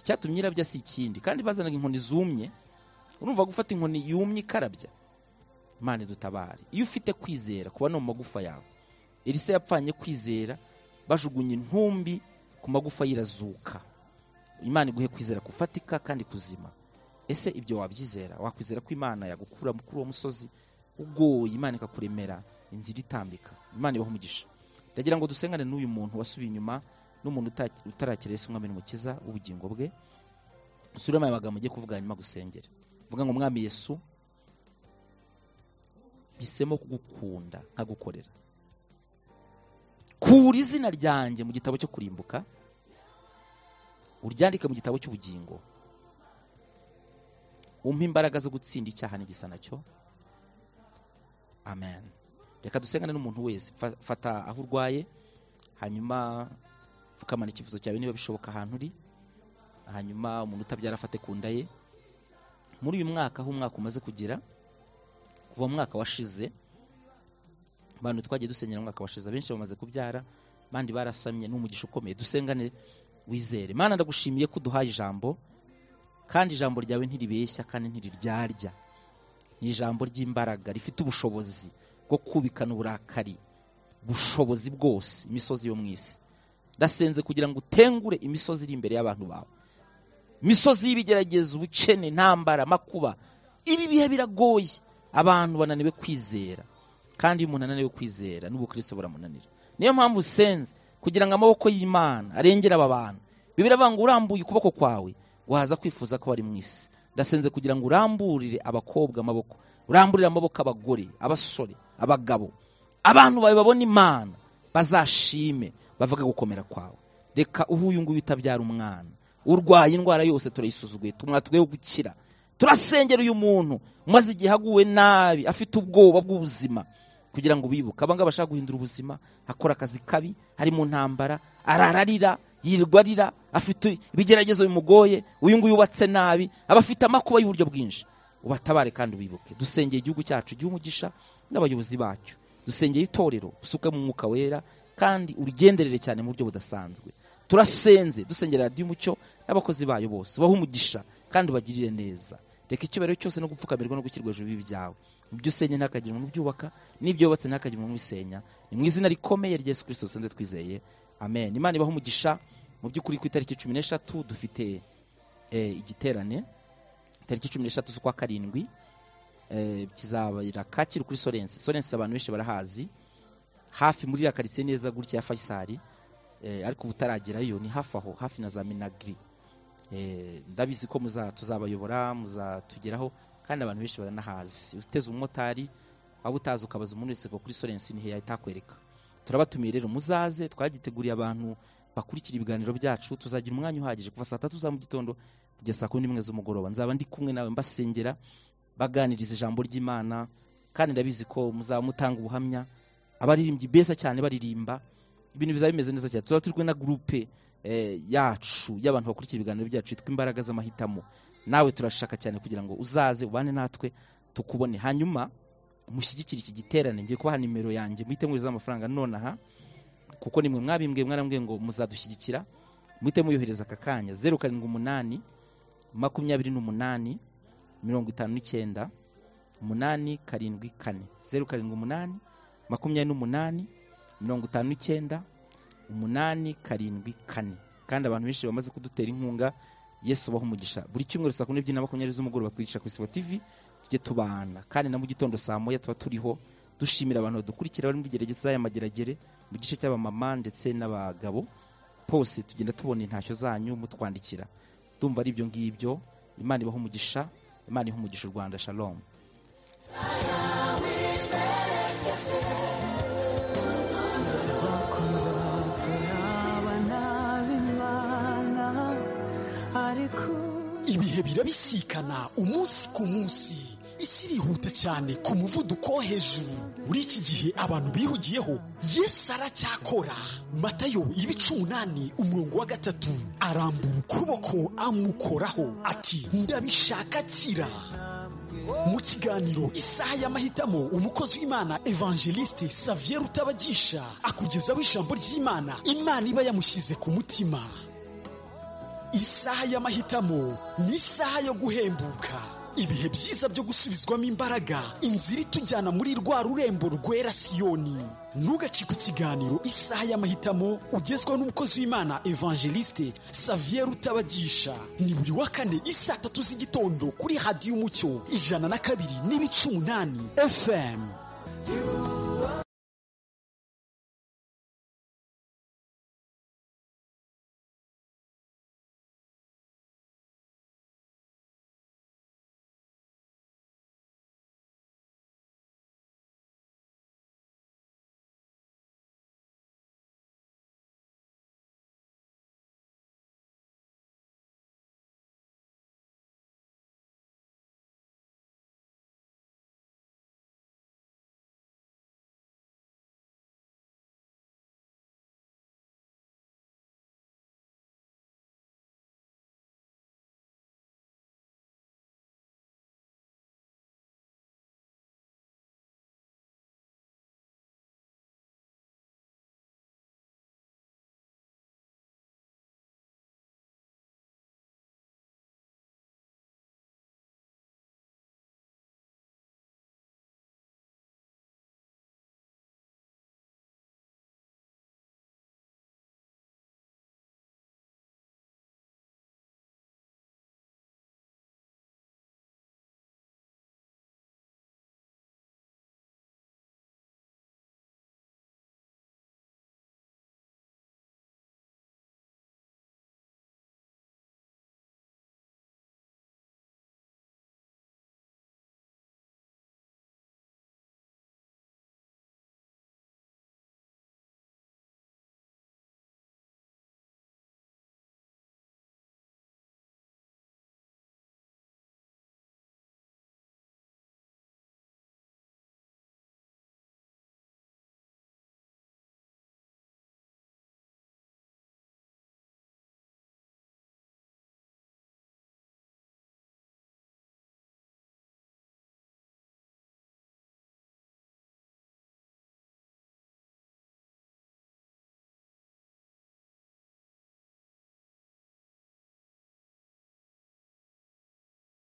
icyatumye irabya si ikindi kandi bazanaga inkoni zumye urumva gufata inkoni yumye ikarabya imana idutabare iyo ufite kwizera kuba no mu magufa yawe elisa yapfanye kwizera bajugunye intumbi ku magufa yirazuka imana iguhe kwizera kufatika kandi kuzima ese ibyo wabyizera wakwizera ko imana yagukura kuri uwo musozi ugoye imana ikakuremera inzira itambika imana ibaho umugisha ndagira ngo dusengane n'uyu muntu wasubiye inyuma n'umuntu uta- utarakira Yesu umwami n'umukiza w'ubugingo bwe usubiremo aya magambo ugiye kuvuga hanyuma gusengera vuga ngo umwami yesu mpisemo kugukunda nkagukorera kura izina ryanjye mu gitabo cyo kurimbuka uryandike mu gitabo cy'ubugingo umpe imbaraga zo gutsinda icyaha n'igisa nacyo amen reka dusengane n'umuntu wese Fa- fata aho urwaye hanyuma pfukamana ikivuzo cyawe niba bishoboka ahantu uri hanyuma umuntu utabyara afate ku nda ye muri uyu mwaka aho umwaka umaze kugera kuva mu mwaka washize abantu twagiye dusenyera mu mwaka washize abenshi bamaze kubyara abandi barasamye ni umugisha ukomeye dusengane wizere mana ndagushimiye ko uduhaye ijambo kandi ijambo ryawe ntiribeshya kandi ntiriryarya ni ijambo ry'imbaraga rifite ubushobozi bwo kubikana uburakari bushobozi bwose imisozi yo mu isi ndasenze kugira ngo utengure imisozi iri imbere y'abantu bawe imisozi y'ibigeragezo ubukene intambara amakuba ibi bihe biragoye abantu bananiwe kwizera kandi iyo umuntu ananiwe kwizera n'ubukristo buramunanira niyo mpamvu usenze kugira ngo amaboko y'imana arengere aba bantu bibiri avanga urambuye ukuboko kwawe waza kwifuza ko bari mu isi ndasenze kugira ngo uramburire abakobwa amaboko uramburire amaboko abagore abasore abagabo abantu bawe babona imana bazashime bavuga gukomera kwawe reka uhe uyu nguyu utabyara umwana urwaye indwara yose turayisuzuguye tumwatugeho gukira turasengera uyu muntu maze igihe aguwe nabi afite ubwoba bw'ubuzima kugira ngo bibuke abangaba bashaka guhindura ubuzima akora akazi kabi ari mu ntambara arararira yirirwa arira afite ibigeragezo bimugoye uyu nguyu ubatse nabi aba afite amakuba y'uburyo bwinshi ubatabare kandi ubibuke dusengeye igihugu cyacu umugisha n'abayobozi bacyo dusengeye itorero usuke mu mwuka wera kandi urigenderere cyane mu buryo budasanzwe turasenze dusengera radiyo umucyo n'abakozi bayo bose ubahe umugisha kandi ubagirire neza reka icyubahiro cyose no gupfukamirwa no gushyirwa hejuru y'ibibi byawe mu byo usenya ntihakagire umuntu ubyubaka n'ibyo wubatse ntihakagire umuntu ubisenya ni mu izina rikomeye rya yesu kirisito dusanzwe twizeye amen imana ibahe umugisha mu by'ukuri ku itariki cumi n'eshatu dufite eh, igiterane itariki cumi n'eshatu z'ukwa karindwi eh, kizabera kacyiru kuri sorense sorense abantu benshi barahazi hafi muri ya karitsiye neza gutya ya fayisari eh, ariko ubu utaragerayo ni hafi aho hafi na za minagiri Eh, ndabizi ko muza tuzabayobora muzatugeraho kandi abantu benshi baranahazi uteze umumotari waba utazi ukabaza umuntu wese ngo kuri sorensi ni heya itakwereka turabatumiye rero muzaze twagiteguriye abantu bakurikira ibiganiro byacu tuzagira umwanya uhagije kuva saa tatu za mu gitondo kugeza saa kumi n'imwe z'umugoroba nzaba ndi kumwe nawe mbasengera baganiriza ijambo ry'imana kandi ndabizi ko muzaba mutanga ubuhamya abaririmbyi beza cyane baririmba ibintu bizaba bimeze neza cyane tuzaba turi kumwe na gurupe eh, yacu y'abantu bakurikira ibiganiro byacu yitwa imbaraga z'amahitamo nawe turashaka cyane kugira ngo uzaze ubane natwe tukubone hanyuma mushyigikire iki giterane ngiye kubaha nimero yanjye muhite mwohereza amafaranga nonaha kuko nimwe mwabimbwiye mwarambwiye ngo muzadushyigikira muhite muyohereza aka kanya zeru karindwi umunani makumyabiri n'umunani mirongo itanu n'icyenda umunani karindwi kane zeru karindwi umunani makumyabiri n'umunani mirongo itanu n'icyenda umunani karindwi kane kandi abantu benshi bamaze kudutera inkunga yesu ubaha umugisha buri cyumweru saa kumi n'ebyiri na makumyabiri z'umugoroba twigisha kuri sibo tv tujye tubana kandi na mu gitondo saa moya tuba turiho dushimira abantu badukurikira bari muri gerageza y'amageragere mu gice cy'abamama ndetse n'abagabo bose tugenda tubona intashyo zanyu mutwandikira ndumva ari ibyo ngibyo imana ibaha umugisha imana iha umugisha u rwanda shalom ibihe birabisikana umunsi ku munsi isi irihuta cyane ku muvuduko wo hejuru muri iki gihe abantu bihugiyeho yesu aracyakora matayo ibice umunani umurongo wa gatatu arambura ukuboko amukoraho ati ndabishakakira mu kiganiro isaha y'amahitamo umukozi w'imana evangeliste savier utabagisha akugezaho ijambo ry'imana imana iba yamushyize ku mutima isaha y'amahitamo ni isaha yo guhembuka ibihe byiza byo gusubizwamo imbaraga inzira itujyana muri rwa rurembo rwera siyoni ntugacike ikiganiro isaha y'amahitamo ugezwaho n'umukozi w'imana evangeliste savier utabagisha ni buri wa kane isaa tatu z'igitondo kuri hadiyo umucyo ijana na kabiri n'ibice umunani fm